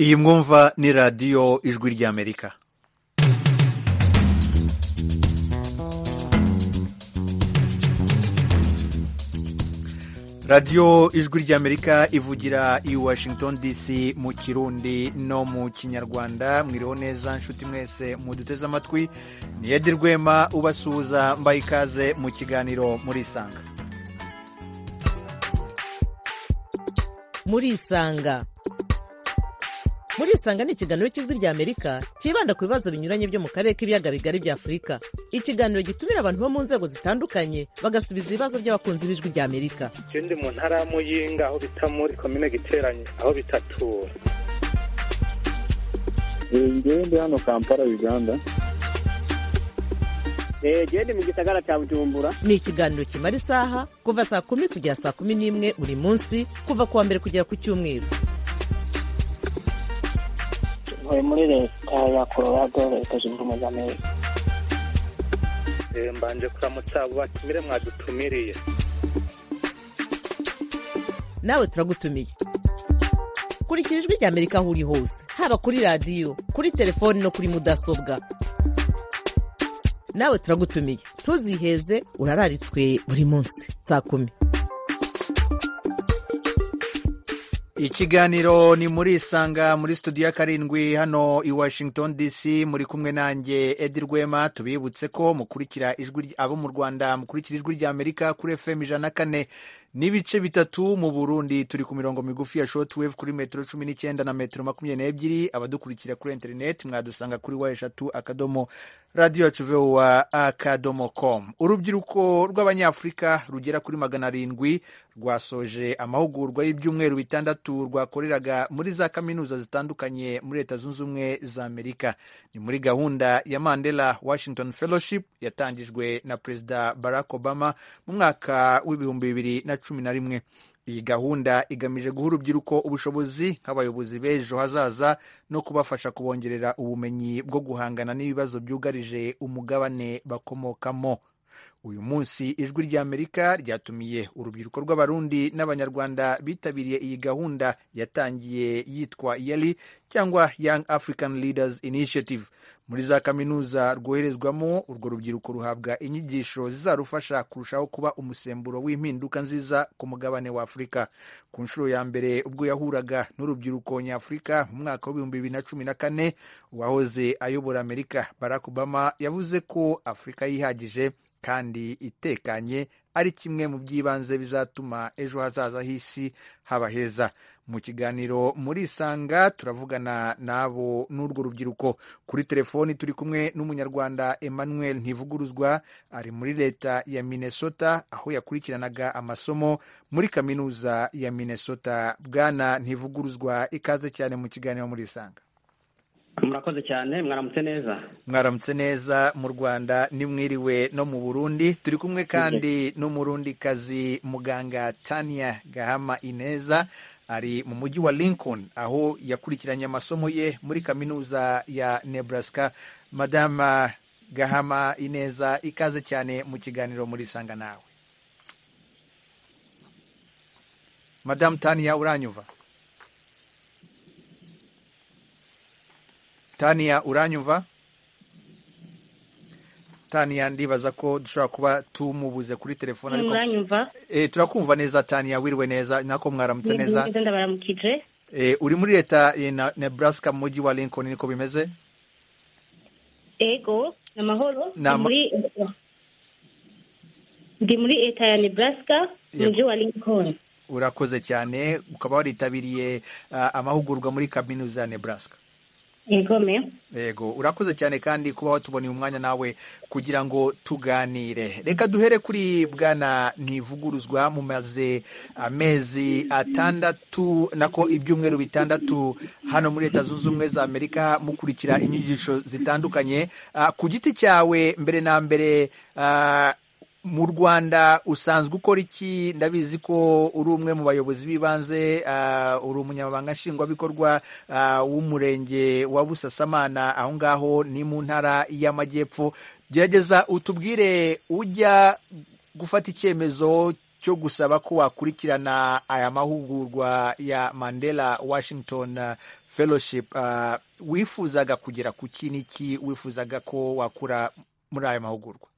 iyi mwumva ni radiyo ijwi ry'amerika radiyo ijwi ry'amerika ivugira i washington dc mu kirundi no mu kinyarwanda mwiriho neza nshuti mwese muduteze amatwi ni edi rwema ubasuhuza mbaye ikaze mu kiganiro murisanga murisanga murisanga ni ikiganiro cy'ijwi ry'amerika cyibanda ku bibazo binyuranye byo mu karere k'ibiyaga bigari bya afurika ikiganiro gitumira abantu bo mu nzego zitandukanye bagasubiza ibibazo by'abakunzi b'ijwi ry'amerika icyo ndi mu ntara y'amuyinga aho bita muri komine giteranye aho bitatura ngewe ndi hano kampala uganda genda mu gisagara cya bujumbura ni ikiganiro kimara isaha kuva saa kumi kugera saa kumi n'imwe buri munsi kuva ku wa mbere kugera ku cyumweru ntuye muri leta ya colorado leta zunze ubumwe za amerika Eh, mbanje kuramutsa abo batumire mwadutumiriye nawe turagutumiye kurikira ijwi ry'amerika aho uri hose haba kuri radiyo kuri telefoni no kuri mudasobwa nawe turagutumiye ntuziheze urararitswe buri munsi saa kumi ikiganiro ni murisanga muri studio ya karindwi hano i washington dc muri kumwe nanjye edi rwema tubibutse ko mukurikira ijwi ry- abo mu rwanda mukurikira ijwi ry'amerika kuri fm ijana na kane n'ibice bitatu mu burundi turi ku mirongo migufi ya shotwave kuri metero cumi n'icyenda na metero makumyabiri n'ebyiri abadukurikira kuri interineti mwadusanga kuri wa eshatu akadomo radiyo yacu vowa akadomo komu urubyiruko rw'abanyafurika rugera kuri magana arindwi rwasoje amahugurwa y'ibyumweru bitandatu rwakoreraga muri za kaminuza zitandukanye muri leta zunze ubumwe za amerika ni muri gahunda ya mandela washington fellowship yatangijwe na perezida barack obama mu mwaka w'ibihumbi bibiri na cumi na rimwe iyi gahunda igamije guha urubyiruko ubushobozi nk'abayobozi b'ejo hazaza no kubafasha kubongerera ubumenyi bwo guhangana n'ibibazo byugarije umugabane bakomokamo uyu munsi ijwi ry'amerika ryatumiye urubyiruko rw'abarundi n'abanyarwanda bitabiriye iyi gahunda yatangiye yitwa yali cyangwa young african leaders initiative muri za kaminuza rwoherezwamo urwo rubyiruko ruhabwa inyigisho zizarufasha kurushaho kuba umusemburo w'impinduka nziza ku mugabane wa afurika ku nshuro ya mbere ubwo yahuraga n'urubyiruko nyafurika mu mwaka w'ibihumbi bibiri na cumi na kane uwahoze ayobora amerika barack obama yavuze ko afurika yihagije kandi itekanye ari kimwe mu by'ibanze bizatuma ejo hazaza h'isi haba heza mu kiganiro murisanga turavugana n'abo n'urwo rubyiruko kuri telefoni turi kumwe n'umunyarwanda emmanuel ntivuguruzwa ari muri leta ya minnesota aho yakurikiranaga amasomo muri kaminuza ya minnesota bwana ntivuguruzwa ikaze cyane mu kiganiro murisanga murakoze cyane mwaramutse neza mwaramutse neza mu rwanda nimwiriwe no mu burundi turi kumwe kandi n'umurundi kazi muganga tania gahama ineza ari mu mujyi wa lincoln aho yakurikiranye amasomo ye muri kaminuza ya nebraska madama gahama ineza ikaze cyane mu kiganiro muri sanga nawe madamu tania uranyumva tania uranyumva tania ndibaza ko dushobora kuba tumubuze kuri telefone ariko muranyumva e, turakumva neza tania wiriwe neza nako mwaramutse neza neza ndabaramukije e, uri muri leta ya Na- nebraska mu mujyi wa lincoln niko bimeze ego ni amahoro Ni ama- Ndi muri ndi muri leta ya nebraska mu Yego. mujyi wa lincoln urakoze cyane ukaba waritabiriye ah, amahugurwa muri kaminuza ya nebraska ego me yego urakoze cyane kandi kuba watuboneye umwanya nawe kugira ngo tuganire reka duhere kuri bwana ntivuguruzwa mumaze amezi atandatu nako ibyumweru bitandatu hano muri leta zunze ubumwe za amerika mukurikira inyigisho zitandukanye Ah, ku giti cyawe mbere na mbere ah, mu rwanda usanzwe ukora iki ndabizi ko uri umwe mu bayobozi b'ibanze ah, uri umunyamabanga nshingwabikorwa ah, w'umurenge wa busasamana aho ngaho ni mu ntara y'amajyepfo gerageza utubwire ujya gufata icyemezo cyo gusaba ko wakurikirana aya mahugurwa ya Mandela Washington uh, Fellowship uh, wifuzaga kugera ku ki n'iki wifuzaga ko wakura muri aya mahugurwa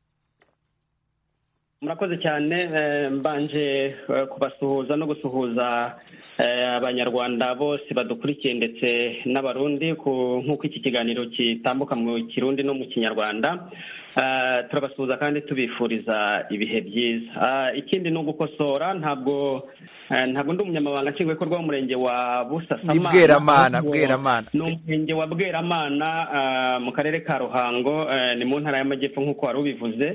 murakoze cyane eh, mbanje eh, kubasuhuza no gusuhuza eh, abanyarwanda bose badukurikiye ndetse n'abarundi ku- nk'uko iki kiganiro kitambuka mu kirundi no mu kinyarwanda Eh, turabasuhuza kandi tubifuriza ibihe byiza Ah, ikindi ni ugukosora ntabwo eh, ntabwo ndi umunyamabanga nshingwabikorwa w'umurenge wa busasama Ni Bweramana, Bweramana. ni umurenge wa bweramana ah, mu karere ka ruhango eh, ni mu ntara y'amajyepfo nk'uko wari ubivuze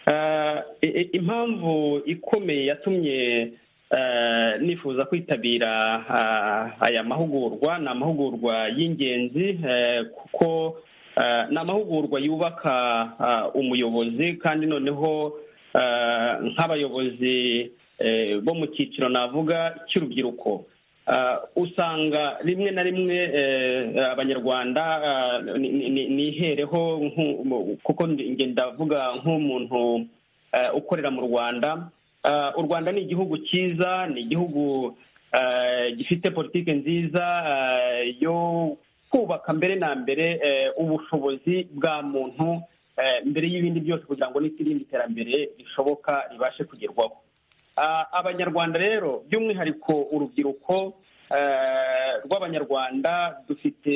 Ah, i- i- impamvu ikomeye yatumye ah, nifuza kwitabira ah, aya mahugurwa ni amahugurwa y'ingenzi eh, kuko ah, ni amahugurwa yubaka ah, umuyobozi kandi noneho ah, nk'abayobozi eh, bo mu cyiciro navuga cy'urubyiruko Ah, usanga rimwe na rimwe eh, abanyarwanda ah, ni- ni- ni- nihereho nku- mu- kuko nge ndavuga nk'umuntu eh, ukorera mu rwanda Ah, u rwanda ni igihugu cyiza ni igihugu eh, gifite politiki nziza eh, yo kubaka mbere na mbere eh, ubushobozi bwa muntu eh, mbere y'ibindi byose kugira ngo n'irindi terambere rishoboka ribashe kugerwaho Ah, abanyarwanda rero by'umwihariko urubyiruko eh, rw'abanyarwanda dufite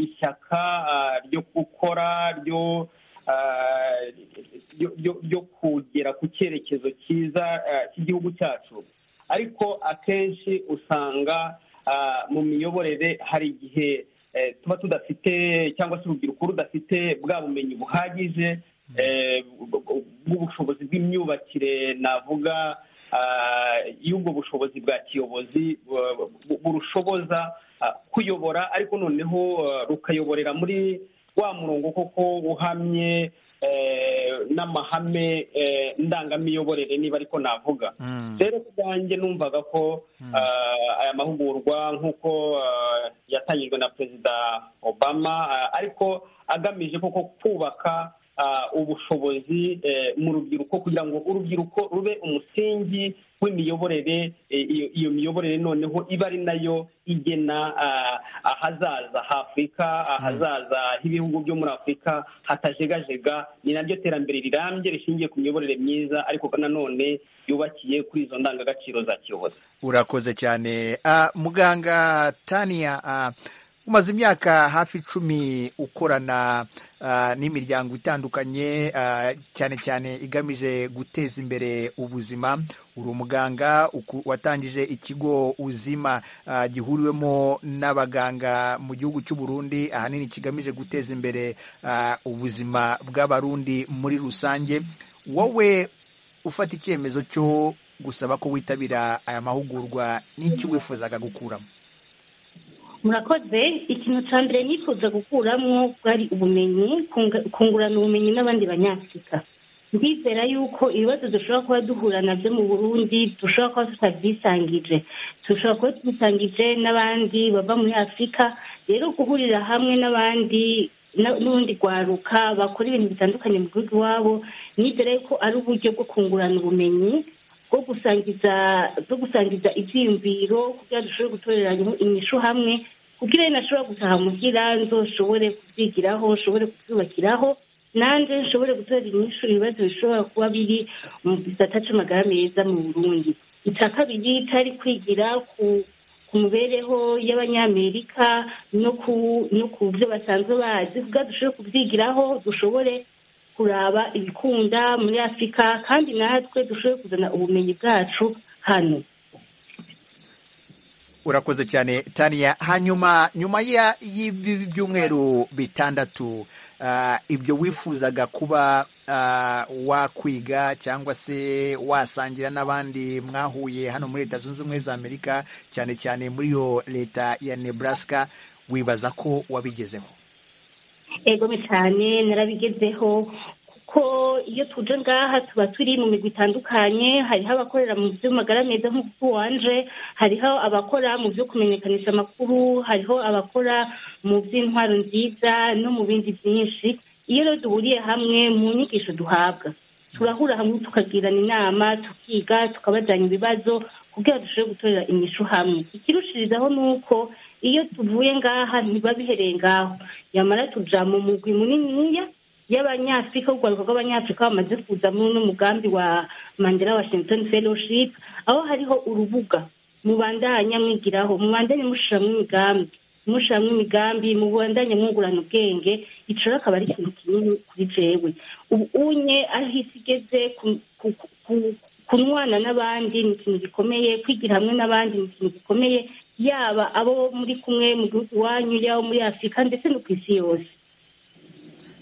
ishyaka ah, ryo gukora ryo ah, ryo- ryo- ryo kugera ku cyerekezo cyiza ah, cy'igihugu cyacu ariko akenshi usanga ah, mu miyoborere hari igihe eh, tuba tudafite cyangwa se urubyiruko rudafite bwa bumenyi buhagije eh, bu- bu- bw'ubushobozi bw'imyubakire navuga ah, y'ubwo bushobozi bwa kiyobozi bu- bu- burushoboza ah, kuyobora ariko noneho ah, rukayoborera muri wa murongo koko uhamye eh, n'amahame eh, ndangamiyoborere niba ariko navuga Mm. rero ku bwanjye numvaga ko ah, aya mahugurwa nk'uko ah, yatangijwe na perezida obama ah, ariko agamije koko kubaka ah, ubushobozi eh, mu rubyiruko kugira ngo urubyiruko rube umusingi w'imiyoborere eh, iyo iyo miyoborere noneho iba ari nayo igena ah, ahazaza h'afurika ahazaza h'ibihugu byo muri afurika hatajegajega ni naryo terambere rirambye rishingiye ku miyoborere myiza ariko nanone yubakiye kuri izo ndangagaciro za kiyobozi urakoze cyane Ah, muganga tania ah, umaze imyaka hafi icumi ukorana ah, n'imiryango itandukanye ah, cyane cyane igamije guteza imbere ubuzima uri umuganga uku- watangije ikigo uzima ah, gihuriwemo n'abaganga mu gihugu cy'u Burundi ahanini kigamije guteza imbere ah, ubuzima bw'abarundi muri rusange wowe ufata icyemezo cyo gusaba ko witabira aya mahugurwa n'icyo wifuzaga gukuramo murakoze ikintu cya mbere nifuza gukuramo bwari ubumenyi kunga- kungurana ubumenyi n'abandi banyafurika ndizera yuko ibibazo dushobora kuba duhura nabyo mu burundi dushobora kuba tutabyisangije dushobora kuba tubisangije n'abandi bava muri afurika rero guhurira hamwe n'abandi na- n'ubundi rwaruka bakora ibintu bitandukanye mu gihugu iwabo nizera yuko ari uburyo bwo kungurana ubumenyi bwo gusangiza bwo gusangiza ibyiyumviro kugira ngo dushobore gutorera inyishu hamwe kugira ngo nashobora gutaha muhira nzoshobore kubyigiraho nshobore kubyubakiraho nanjye nshobore gutorera inyishu ibibazo bishobora kuba biri mu gisata cy'amagara meza mu burundi icya kabiri cyari kwigira ku ku mibereho y'abanyamerika no ku no ku byo basanzwe bazi kugira ngo dushobore kubyigiraho dushobore kuraba ibikunda muri afurika kandi natwe dushobore kuzana ubumenyi bwacu hano urakoze cyane tania hanyuma nyuma ya- y'ibi byumweru bitandatu ah, ibyo wifuzaga kuba ah, wakwiga cyangwa se wasangira n'abandi mwahuye hano muri leta zunze ubumwe za amerika cyane cyane muri iyo leta ya nebraska wibaza ko wabigezeho egome cyane narabigezeho kuko iyo tuje ngaha tuba turi mu migwi itandukanye hariho abakorera mu by'amagara meza nk'uko wanje hariho abakora mu byo kumenyekanisha amakuru hariho abakora mu by'intwaro nziza no mu bindi byinshi iyo rero duhuriye hamwe mu nyigisho duhabwa turahura hamwe tukagirana inama tukiga tukabajyana ibibazo kugira ngo turusheho gutorera inyishu hamwe ikirushirizaho ni uko iyo tuvuye ngaha ntibabihereye ngaho yamara tuja mu mugwi muniniya y'abanyafurika urwaruka rw'abanyafurika bamaze kuza muri uno mugambi wa mandela washington fellowship aho hariho urubuga mubandanya mwigiraho mubandanye mushiramwo imigambi mushiramwo imigambi mubandanye mwungurana ubwenge ico rero akaba ari ikintu kinini kuri jewe ubu unye aho isi igeze ku- ku- ku- kunwana n'abandi ni ikintu gikomeye kwigira hamwe n'abandi ni ikintu gikomeye yaba abo muri kumwe mu gihugu iwanyu yaba muri afurika ndetse no ku isi yose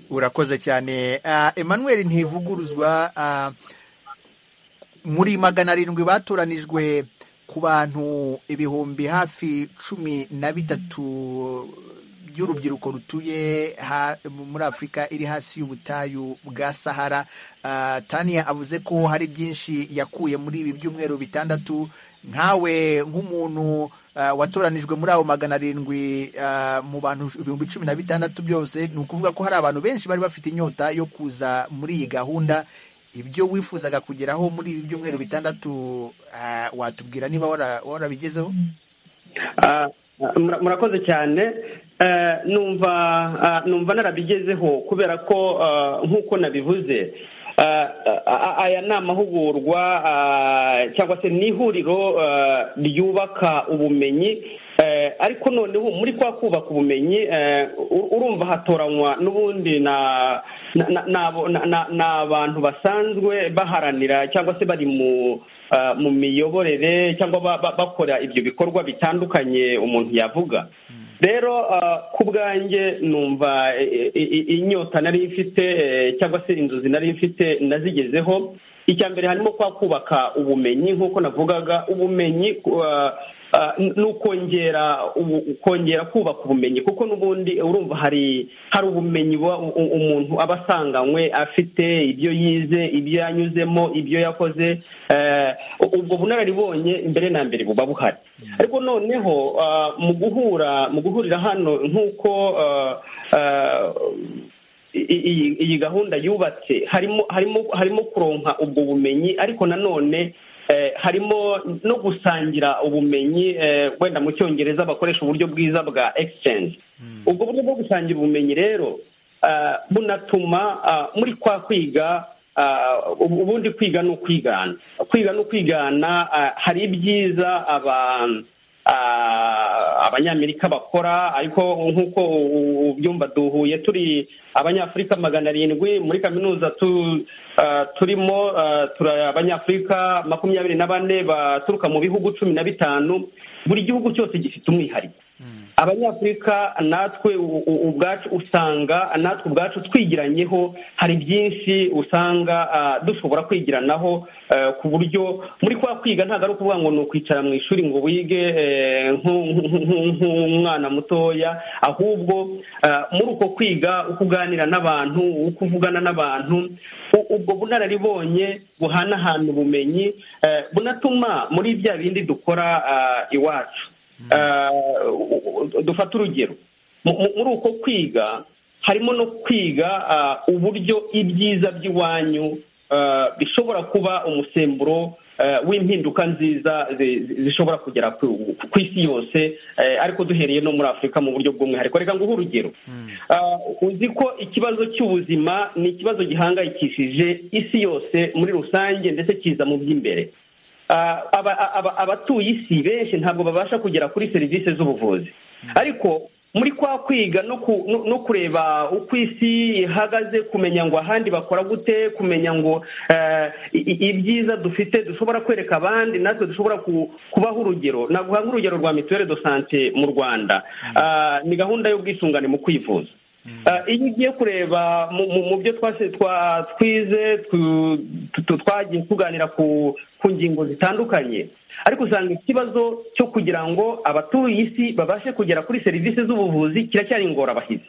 urakoze cyane Ah, emmanuel ntivuguruzwa ah, muri magana arindwi batoranijwe ku bantu ibihumbi hafi cumi na bitatu by'urubyiruko rutuye ha- muri afurika iri hasi y'ubutayu bwa sahara Ah, tania avuze ko hari byinshi yakuye muri ibi byumweru bitandatu nkawe nk'umuntu ah, watoranijwe muri abo magana arindwi ah, mu bantu ibihumbi cumi na bitandatu byose ni ukuvuga ko hari abantu benshi bari bafite inyota yo kuza muri iyi gahunda ibyo wifuzaga kugeraho muri ibi byumweru bitandatu ah, watubwira niba wara- warabigezeho Ah, mura- murakoze cyane Eh, numva ah, numva narabigezeho kubera ko ah, nk'uko nabivuze ah, ah, aya ni amahugurwa ah, cyangwa se ni ihuriro ah, ryubaka ubumenyi Eh, ariko noneho muri kwa kubaka ubumenyi eh, ur- urumva hatoranywa n'ubundi na na- na- n'abo- na- na- ni abantu basanzwe baharanira cyangwa se bari mu ah, mu miyoborere cyangwa ba- ba- bakora ibyo bikorwa bitandukanye umuntu yavuga rero ah, ku bwanjye numva eh, eh, eh, inyota nari mfite eh, cyangwa se inzozi nari mfite nazigezeho icya mbere harimo kwa kubaka ubumenyi nk'uko navugaga ubumenyi ah, ah, ni ukongera ubu- kongera kubaka ubumenyi kuko n'ubundi urumva hari hari ubumenyi buba u- u- umuntu aba asanganywe afite ibyo yize ibyo yanyuzemo ibyo yakoze eh, ubwo bunararibonye mbere na mbere buba buhari ariko noneho ah, mu guhura mu guhurira hano nk'uko ah, ah, i- iyi iyi gahunda yubatse harimo harimo harimo kuronka ubwo bumenyi ariko nanone eh, harimo no gusangira ubumenyi eh, wenda mu cyongereza bakoresha uburyo bwiza bwa exchange ubwo buryo bwo gusangira ubumenyi rero ah, bunatuma ah, muri kwa kwiga ah, ubu- ubundi kwiga ni ukwigana kwiga ni ukwigana ah, hari ibyiza abantu Ah, abanyamerika bakora ariko nk'uko u- ubyumva duhuye turi abanyafurika magana arindwi muri kaminuza tu- ah, turimo ah, turi abanyafurika makumyabiri na bane baturuka mu bihugu cumi na bitanu buri gihugu cyose gifite umwihariko abanyafurika natwe u- u- ubwacu usanga natwe ubwacu twigiranyeho hari byinshi usanga ah, dushobora kwigiranaho eh, ku buryo muri kwa kwiga ntabwo ari ukuvuga ngo ni ukwicara mu ishuri ngo wige eh, nku- nku- nku- nk'umwana mutoya ahubwo ah, muri uko kwiga uko uganira n'abantu uko uvugana n'abantu u- ubwo bunararibonye buhanahana ubumenyi eh, bunatuma muri bya bindi dukora ah, iwacu Eh, u- u- dufate urugero Mu- mu- muri uko kwiga harimo no kwiga ah, uburyo ibyiza by'iwanyu ah, bishobora kuba umusemburo eh, w'impinduka nziza zi- zi- zishobora kugera ku ku isi yose eh, ariko duhereye no muri afurika mu buryo bw'umwihariko reka nguhe urugero Ah, uzi ko ikibazo cy'ubuzima ni ikibazo gihangayikishije isi yose muri rusange ndetse kiza mu by'imbere Ah, aba- aba- abatuye isi benshi ntabwo babasha kugera kuri serivisi z'ubuvuzi ariko muri kwa kwiga no ku- no- no kureba uko isi ihagaze kumenya ngo ahandi bakora gute kumenya ngo eh, i- i- ibyiza dufite dushobora kwereka abandi natwe dushobora ku- kubaho urugero naguha urugero rwa mituwere do sante mu rwanda Ah, ni gahunda y'ubwisungane mu kwivuza Ah, iyo ugiye kureba mu- mu- mu byo twase- twa- twize tu- tu- twagiye tuganira ku ku ngingo zitandukanye ariko usanga ikibazo cyo kugira ngo abatuye isi babashe kugera kuri serivisi z'ubuvuzi kiracyari ingorabahizi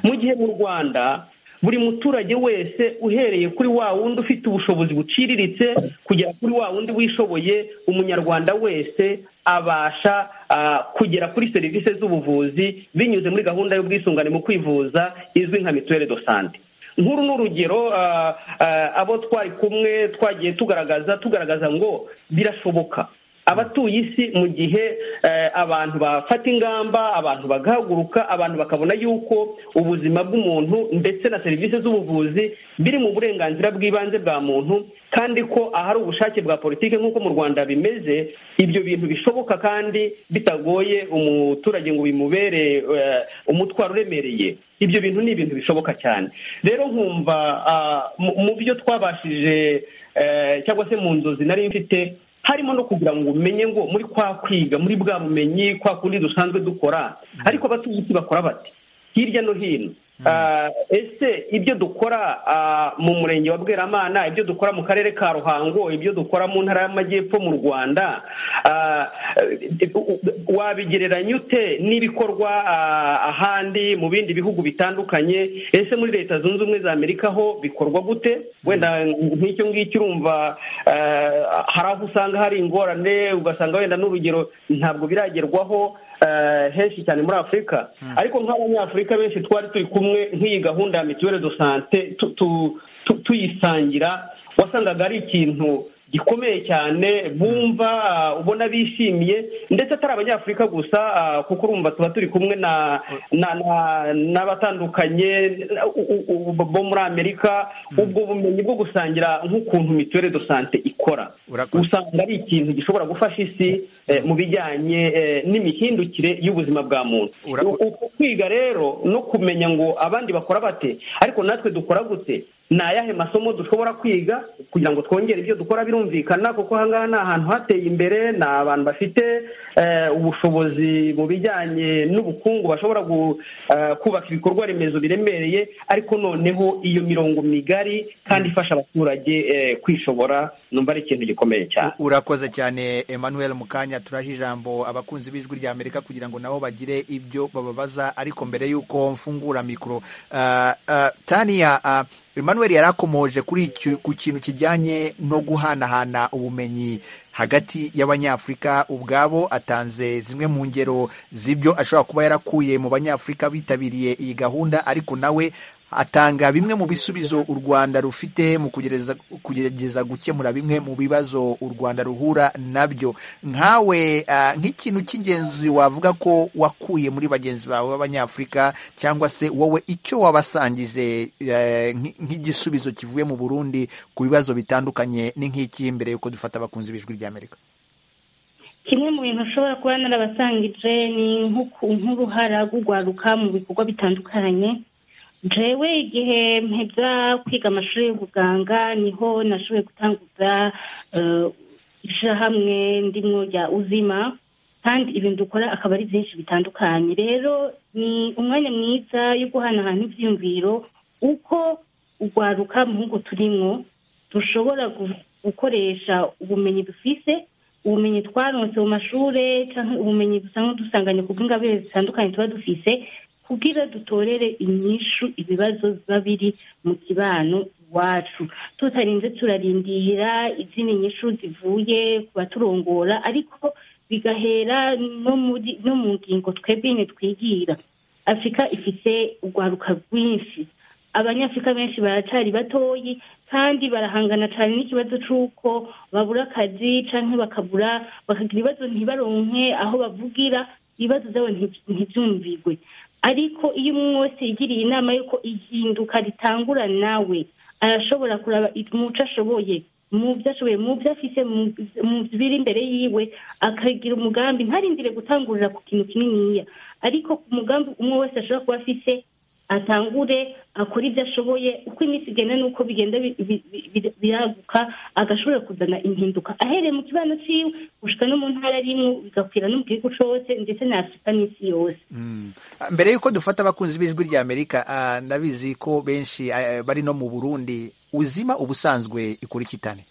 mu gihe mu rwanda buri muturage wese uhereye kuri wa wundi ufite ubushobozi buciriritse kugera kuri wa wundi wishoboye umunyarwanda wese abasha ah, kugera kuri serivisi z'ubuvuzi binyuze muri gahunda y'ubwisungane mu kwivuza izwi nka mituwere do sante nkuru ni urugero ah, ah, abo twari kumwe twagiye tugaragaza tugaragaza ngo birashoboka abatuye isi mu gihe eh, abantu bafata ingamba abantu bagahaguruka abantu bakabona yuko ubuzima bw'umuntu ndetse na serivisi z'ubuvuzi biri mu burenganzira bw'ibanze bwa muntu kandi ko ahari ubushake bwa politiki nk'uko mu rwanda bimeze ibyo bintu bishoboka kandi bitagoye umuturage ngo bimubere eh, umutwaro uremereye ibyo bintu ni ibintu bishoboka cyane rero nkumva ah, mu- mu byo twabashije eh, cyangwa se mu nzozi nari mfite harimo no kugira ngo umenye ngo muri kwa kwiga muri bwa bumenyi kwa kundi dusanzwe dukora ariko abatuye isi bakora bati hirya no hino Ah, ese ibyo dukora ah, mu murenge wa bweramana ibyo dukora mu karere ka ruhango ibyo dukora mu ntara y'amajyepfo mu rwanda ah, eh, u- u- wabigereranya ute n'ibikorwa ah, ahandi mu bindi bihugu bitandukanye ese muri leta zunze ubumwe za amerika ho bikorwa gute wenda nk'icyo ngicyo urumva eh, hari aho usanga hari ingorane ugasanga wenda n'urugero ntabwo biragerwaho eh, henshi cyane muri afurika ariko nk'abanyafurika benshi twari turi kumwe nk'iyi gahunda ya mituwere do sante tu- tu- tu- tuyisangira wasangaga ari ikintu gikomeye cyane bumva ah, ubona bishimiye ndetse atari abanyafurika gusa ah, kuko urumva tuba turi kumwe na na- na- n'abatandukanye na- u- u- u- bo muri amerika ubwo bumenyi bwo gusangira nk'ukuntu mituwere do sante ikora Urakoze. usanga ari ikintu gishobora gufasha isi eh, mu bijyanye eh, n'imihindukire y'ubuzima bwa muntu Ura- U- uko kwiga rero no kumenya ngo abandi bakora bate ariko natwe dukora gute ni ayahe masomo dushobora kwiga kugira ngo twongere ibyo dukora birumvikana kuko aha ngaha ni ahantu hateye imbere ni abantu bafite eh, ubushobozi mu bijyanye n'ubukungu bashobora gu- eh, kubaka ibikorwa remezo biremereye ariko noneho iyo mirongo migari kandi ifasha abaturage eh, kwishobora numva ari ikintu gikomeye cyane U- urakoze cyane emmanuel mukanya turaha ijambo abakunzi b'ijwi rya amerika kugira ngo nabo bagire ibyo bababaza ariko mbere y'uko mfungura mikoro ah, ah, tania ah, emmanuel yari akomoje kuri iki- ku kintu kijyanye no guhanahana ubumenyi hagati y'abanyafurika ubwabo atanze zimwe mu ngero z'ibyo ashobora kuba yarakuye mu banyafurika bitabiriye iyi gahunda ariko nawe atanga bimwe mu bisubizo u Rwanda rufite mu kugereza kugerageza gukemura bimwe mu bibazo u Rwanda ruhura nabyo nkawe ah, nk'ikintu cy'ingenzi wavuga ko wakuye muri bagenzi bawe b'abanyafurika cyangwa se wowe icyo wabasangije eh, nk'i- nk'igisubizo kivuye mu Burundi ku bibazo bitandukanye ni nk'iki mbere yuko dufata abakunzi b'ijwi ry'Amerika kimwe mu bintu ushobora kuba narabasangije ni nk'uku- nk'uruhara rw'urwaruka mu bikorwa bitandukanye jewe igihe mpebya kwiga amashuri y'ubuganga niho nashoboye gutanguza eh, ishyirahamwe ndimwo rya uzima kandi ibintu dukora akaba ari byinshi bitandukanye rero ni umwanya mwiza yo guhanahana ibyiyumviro uko urwaruka mu ngo turimo dushobora gu- gukoresha ubumenyi dufise ubumenyi twaronse mu mashuri cyangwa ubumenyi dusanzwe dusanganye ku bw'ingabire zitandukanye tuba dufise kugira dutorere inyishu ibibazo biba biri mu kibano iwacu tutarinze turarindira izindi nyishu zivuye ku baturongora ariko bigahera no muri no mu ngingo twebwe nyine twigira afurika ifite urwaruka rwinshi abanyafurika benshi baracari batoyi kandi barahangana cyane n'ikibazo cy'uko babura akazi cyangwa bakabura bakagira ibibazo ntibaronke aho bavugira ibibazo byabo nti- ntibyumvigwe ariko iyo umwe wese yigiriye inama y'uko ihinduka ritangura nawe arashobora kuraba umuco ashoboye mu byo ashoboye mu byo afise mu- mu biri imbere yiwe akagira umugambi ntarindire gutangurira ku kintu kininiya ariko ku mugambi umwe wese ashobora kuba afise atangure akora ibyo ashoboye uko iminsi igenda n'uko bigenda bi- bi- bi- bi- biraguka agashobora kuzana impinduka ahereye mu kibano cyiwe gushika no mu ntara rimwe bigakwira no mu gihugu cyose ndetse na afurika n'isi yose mbere y'uko dufata abakunzi b'ijwi rya amerika ah, ndabizi ko benshi ah, bari no mu Burundi uzima ubusanzwe ikora iki Tania?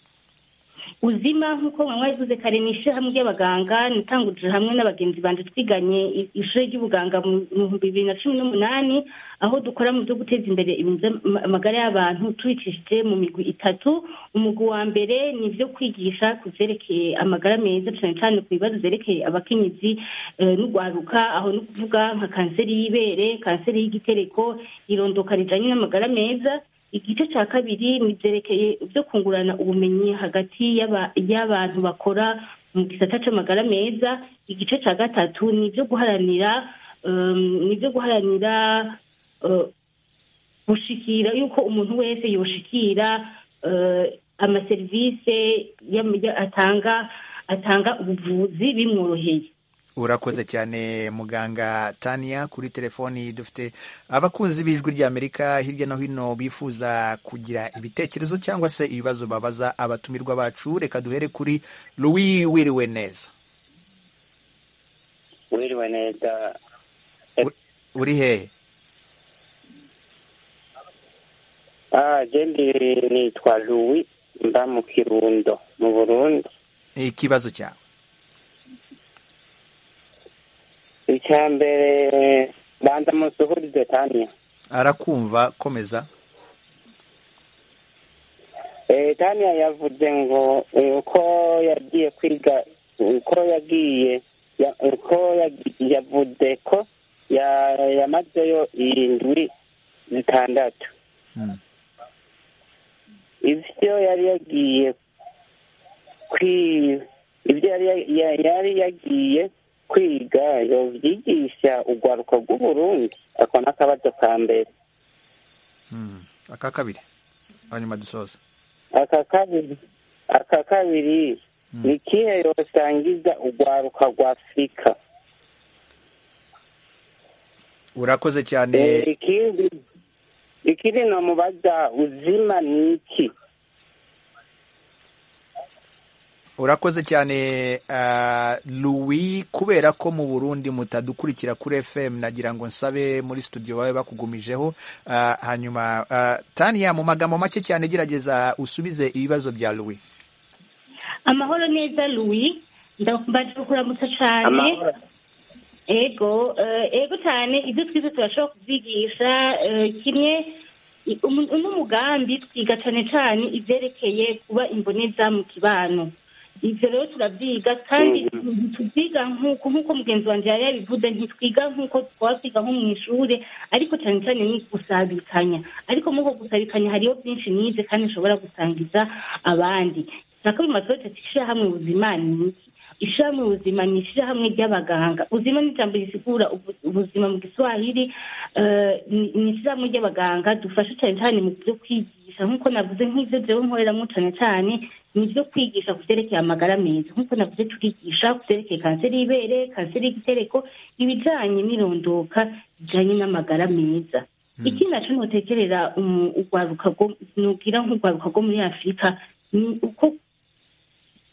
uzima nk'uko mwanywa yavuze kare ni ishyirahamwe ry'abaganga natanguje hamwe n'abagenzi banje twiganye i- ishuri ry'ubuganga mu bihumbi bibiri na cumi n'umunani aho dukora mu byo guteza imbere ibintu by'ama- amagara y'abantu tubicishije mu migwi itatu umugwi wa mbere ni ibyo kwigisha ku byerekeye amagara meza cyane cyane ku bibazo byerekeye abakenyezi eh, n'urwaruka aho ni ukuvuga nka kanseri y'ibere kanseri y'igitereko irondoka rijyanye n'amagara meza igice cya kabiri ni byerekeye byo kungurana ubumenyi hagati y'aba- y'abantu bakora mu gisata cy'amagara meza igice cya gatatu ni ibyo guharanira um, ni ibyo guharanira uh, gushikira yuko umuntu wese yoshikira uh, amaserivisi yam- ya- atanga atanga ubuvuzi bimworoheye urakoze cyane muganga tania kuri telefoni dufite abakunzi b'ijwi ry'amerika hirya no hino bifuza kugira ibitekerezo cyangwa se ibibazo babaza abatumirwa bacu reka duhere kuri louis wiriwe neza wiriwe neza uri hehe ah jendi nitwa louis mba mu kirundo mu burundi ikibazo cyawe icya mbere banza musuhurize tanya arakumva komeza Eh, tanya yavuze ngo eh, uko yagiye kwiga uko yagiye ya- uko yagi- yavuze ko ya- yamazeyo indwi zitandatu Mm. ivyo yari yagiye kwi ivyo yari ya- ya- yari yagiye kwiga yovyigisha urwaruko rw'uburundi ako n'akabazo ka mbere Mm. aka kabiri hanyuma dusoza aka kabiri aka kabiri Mm. ni ikihe yosangiza urwaruka rwa afurika urakoze cyane Eh, ikindi ikindi nomubaza uzima ni iki urakoze cyane ah, louis kubera ko mu burundi mutadukurikira kuri fm nagira ngo nsabe muri studio babe bakugumijeho Ah, hanyuma ah, tania mu magambo make cyane gerageza usubize ibibazo bya louis amahoro neza louis ndambaje kuramutsa cyane Amahoro. ego eh, ego cyane ibyo twize turashobora kubyigisha eh, kimwe i- umu- uno mugambi twiga cyane cyane ibyerekeye kuba imboneza mu kibano ibyo rero turabyiga kandi ntitubyiga nk'uko nk'uko mugenzi wanjye yari yabivuze ntitwiga nk'uko twaba twiga nko mu ishuri ariko cyane cyane ni gusabikanya ariko muri uko gusabikanya hariho byinshi nize kandi nshobora gusangiza abandi nako bimaze ati ishyirahamwe ubuzima ni iki ishyirahamwe ubuzima ni ishyirahamwe ry'abaganga ubuzima ni ijambo risigura ubu- ubuzima mu giswahili eh, ni ni ishyirahamwe ry'abaganga dufasha cyane cyane mu byo kwigisha nk'uko navuze nk'ibyo jewe nkoreramo cyane cyane ni ibyo kwigisha ku byerekeye amagara meza nk'uko navuze turigisha ku byerekeye kanseri y'ibere kanseri y'igitereko ibijyanye n'irondoka bijyanye n'amagara meza ikindi naco notekerera umu- urwaruka rwo- nogira nk'urwaruka rwo muri afurika ni uko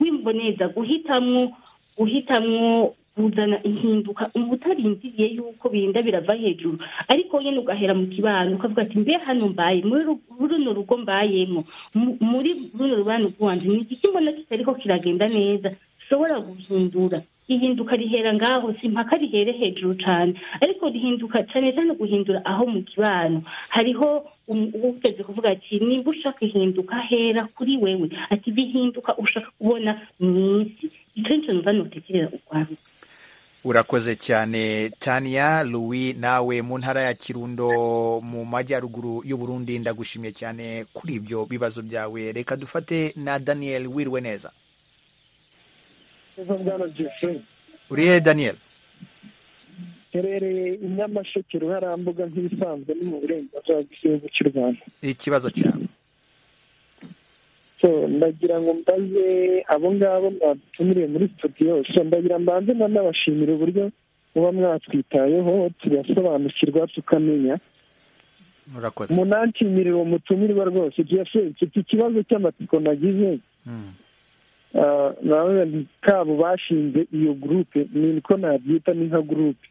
wimboneza guhitamwo guhitamwo kuzana impinduka ubu utarindiriye yuko birinda birava hejuru ariko nyine ugahera mu kibano ukavuga ati mbe hano mbaye muri ru- runo rugo mbayemo mu- muri runo rubano rwanjye ni igiki mbona kitariko kiragenda neza ushobora guhindura ihinduka rihera ngaho si impaka rihere hejuru cyane ariko rihinduka cyane cyane guhindura aho mu kibano hariho um- uwuteze kuvuga ati nimba ushaka ihinduka hera kuri wewe ati bihinduka ushaka kubona mu isi icyo nicyo numva nutekerera urwaruka urakoze cyane tania louis nawe mu ntara ya kirundo mu majyaruguru y'uburundi ndagushimiye cyane kuri ibyo bibazo byawe reka dufate na daniel wiriwe neza neza bwana jeffrey uri hehe daniel herereye i nyamasheke ruharambuga nk'ibisanzwe ni mu burenganzira bw'igihugu cy'u rwanda ikibazo cyawe so ndagira ngo mbaze abo ngabo mwadutumiriye muri studio so ndagira mbanze nanabashimira uburyo muba mwatwitayeho tugasobanukirwa tukamenya urakoze munanshimire uwo mutumirwa rwose jeffrey mfite ikibazo cy'amatsiko nagize Mm. Ah, nawe ni kabo bashinze iyo gurupe niko nabyita ni nka gurupe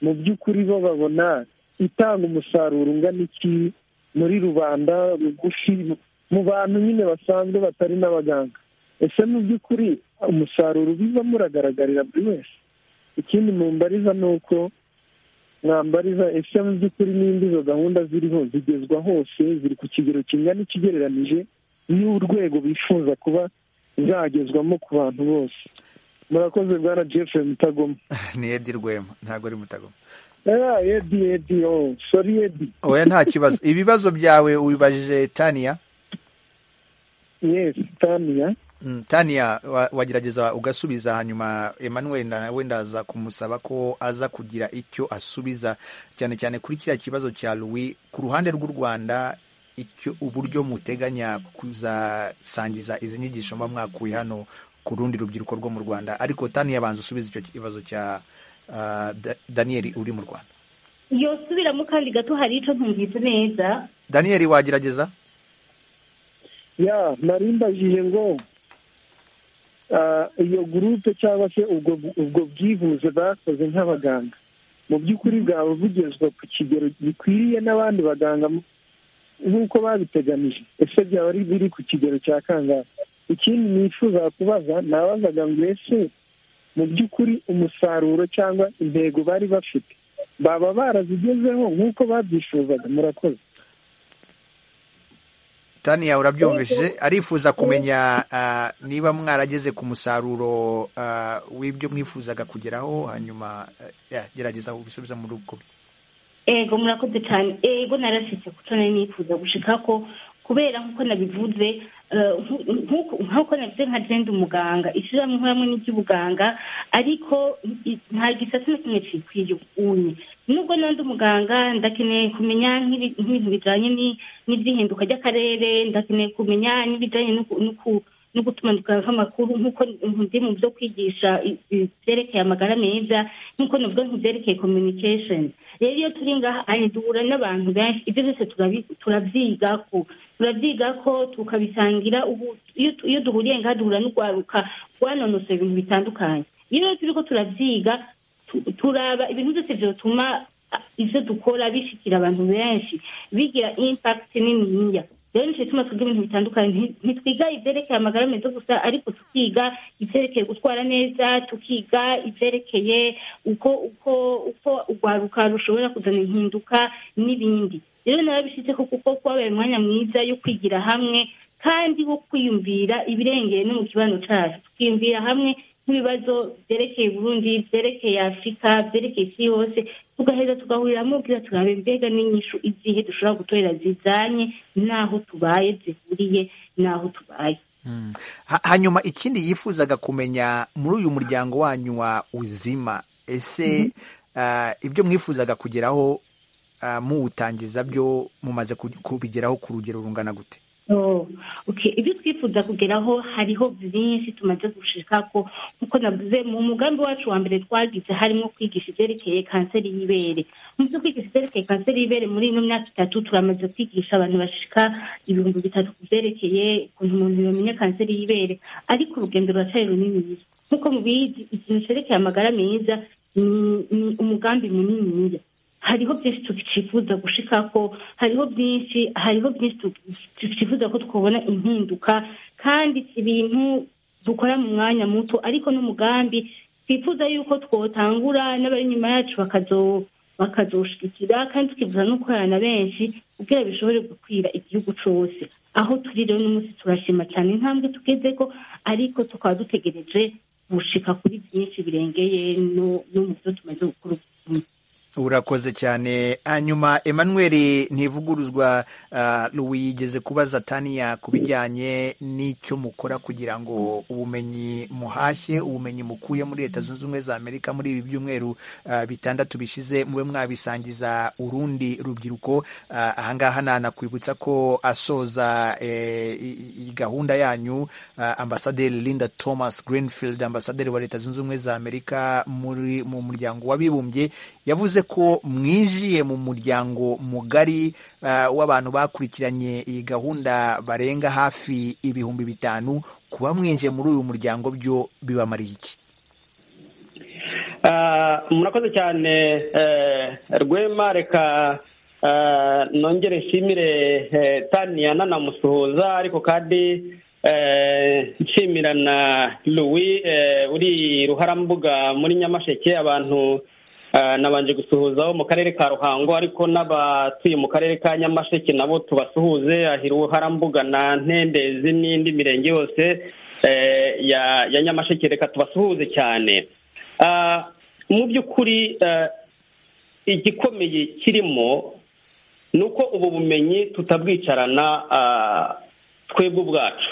mu by'ukuri bo babona itanga umusaruro ungana iki muri rubanda rugufi mu bantu nyine basanzwe batari n'abaganga ese mu by'ukuri umusaruro ubivamo uragaragarira buri wese ikindi mumbariza ni uko mwambariza ese mu by'ukuri nimba izo gahunda ziriho zigezwa hose ziri ku kigero kingana ikigereranije n'urwego bifuza kuba zagezwamo ku bantu bose murakoze bwana jeffrey mutagoma ni edi rwema ntabwo ari mutagoma edi edi oh sori edi oya nta kibazo ibibazo byawe ubibajije taniya yesi taniya Mm, taniya wa- wagerageza ugasubiza hanyuma emmanuel na- wenda aza kumusaba ko aza kugira icyo asubiza cyane cyane kuri kiriya kibazo cya louis ku ruhande rw'u rwanda icyo uburyo muteganya kuzasangiza izi nyigisho mba mwakuye hano ku rundi rubyiruko rwo mu rwanda ariko taniya banza usubiza icyo kibazo cya ah, Da- daniyeli uri mu rwanda yosubiramo kandi gato hari icyo ntumvise neza daniyeli wagerageza ya nari mbajije ngo ah, iyo gurupe cyangwa se ubwo ubwo bwivuze bakoze nk'abaganga mu by'ukuri bwaba bugezwa ku kigero gikwiriye n'abandi baganga mu- nk'uko babiteganije ese byaba ari biri ku kigero cya kangahe ikindi nifuza kubaza nabazaga ngo ese mu by'ukuri umusaruro cyangwa intego bari bafite baba barazigezeho nk'uko babyifuzaga murakoze taniya urabyumvishije arifuza kumenya ah, niba mwarageze ku musaruro ah, w'ibyo mwifuzaga kugeraho hanyuma eh, ya, gerageza ubisubiza muri ubwo buryo. ego murakoze cyane ego narasetse kuko nari nifuza gushika ko kubera nk'uko nabivuze eh, nku- nku- nk'uko nabivuze nka jenda umuganga ishyirahamwe nkoramo n'iry'ubuganga ariko i- nta gisate na kimwe kikwiye unye nubwo nandi umuganga ndakeneye kumenya nk'ibi- nk'ibintu bijyanye ni- n'iby'ihinduka ry'akarere ndakeneye kumenya n'ibijyanye no ku- no ku- no gutumanika nk'amakuru nk'uko ndi mu byo kwigisha i- i- byerekeye amagara meza nk'uko navuga nk'ibyerekeye communication rero iyo turi ngaha ari duhura n'abantu benshi ibyo byose turabi- turabyiga ko turabyiga ko tukabisangira ubu iyo tu- iyo duhuriye ngaha duhura n'urwaruka rwanonosora ibintu bitandukanye iyo rero turi ko turabyiga tu- turaba ibintu byose byatuma ah, ibyo dukora bishikira abantu benshi bigira impact niniya rero nicyo gituma twiga ibintu bitandukanye Nti- ntitwiga ibyerekeye amagara meza gusa ariko tukiga ibyerekeye gutwara neza tukiga ibyerekeye uko uko uko urwaruka rushobora kuzana impinduka n'ibindi rero narabishyize ko kuko kwabaye umwanya mwiza yo kwigira hamwe kandi wo kwiyumvira ibirengeye no mu kibano cyacu tukiyumvira hamwe nk'ibibazo byerekeye burundi byerekeye afurika byerekeye isi yose tugaheza tugahuriramo kugira turabe mbega n'inyishu izihe dushobora gutorera zizanye n'aho tubaye zihuriye n'aho tubaye Mm. Ha- hanyuma ikindi yifuzaga kumenya muri uyu muryango wanyu wa uzima ese ah, ibyo mwifuzaga kugeraho ah, muwutangiza byo mumaze ku- kubigeraho ku rugero rungana gute Oh, okay. ibyo twifuza kugeraho hariho byinshi tumaze gushika ko nkuko navuze mu mugambi wacu wa mbere twagize harimo kwigisha ibyerekeye kanseri y'ibere mu byo kwigisha ibyerekeye kanseri y'ibere muri ino myaka itatu turamaze kwigisha abantu bashika ibihumbi bitatu ku byerekeye ukuntu umuntu yamenya kanseri y'ibere ariko urugendo ruracyari runini nkuko mubizi ikintu cyerekeye amagara meza ni- ni umugambi munini hariho byinshi tukifuza gushikako hariho byinshi hariho byinshi tukifuza ko twabona impinduka kandi si ibintu dukora mu mwanya muto ariko n'umugambi twifuza yuko twotangura n'abari inyuma yacu bakazo- bakazoshigikira kandi tukifuza no gukorana na benshi kugira bishobore gukwira igihugu cose aho turi rero n'umunsi turashima cyane intambwe tugezeko ariko tukaba dutegereje gushika kuri byinshi birengeye no no mu byo tumaze gukora ubu urakoze cyane hanyuma emmanuel ntivuguruzwa ah, louis yigeze kubaza taniya ku bijyanye n'icyo mukora kugira ngo ubumenyi muhashye ubumenyi mukuye muri leta zunze ubumwe za amerika muri ibi byumweru ah, bitandatu bishize mube mwabisangiza urundi rubyiruko Ah, ahangaha nanakwibutsa ko asoza eh, i- i- gahunda yanyu ah, ambasaderi linda thomas greenfield ambasaderi wa leta zunze ubumwe za amerika muri mu muryango w'abibumbye yavuze ko mwinjiye mu muryango mugari ah, w'abantu bakurikiranye iyi gahunda barenga hafi ibihumbi bitanu kuba mwinjiye muri uyu muryango byo bibamariye iki Ah, murakoze cyane eh, rwema reka ah, nongere nshimire eh, taniya nanamusuhuza ariko kandi eh, nshimira na louis eh, uri ruharambuga muri nyamasheke abantu ah, nabanje gusuhuzaho mu karere ka ruhango ariko n'abatuye mu karere ka nyamasheke nabo tubasuhuze ahiri ruharambuga na ntendezi n'indi mirenge yose eh, ya ya nyamasheke reka tubasuhuze cyane Ah, mu by'ukuri ah, igikomeye kirimo ni uko ubu bumenyi tutabwicarana twebwe ubwacu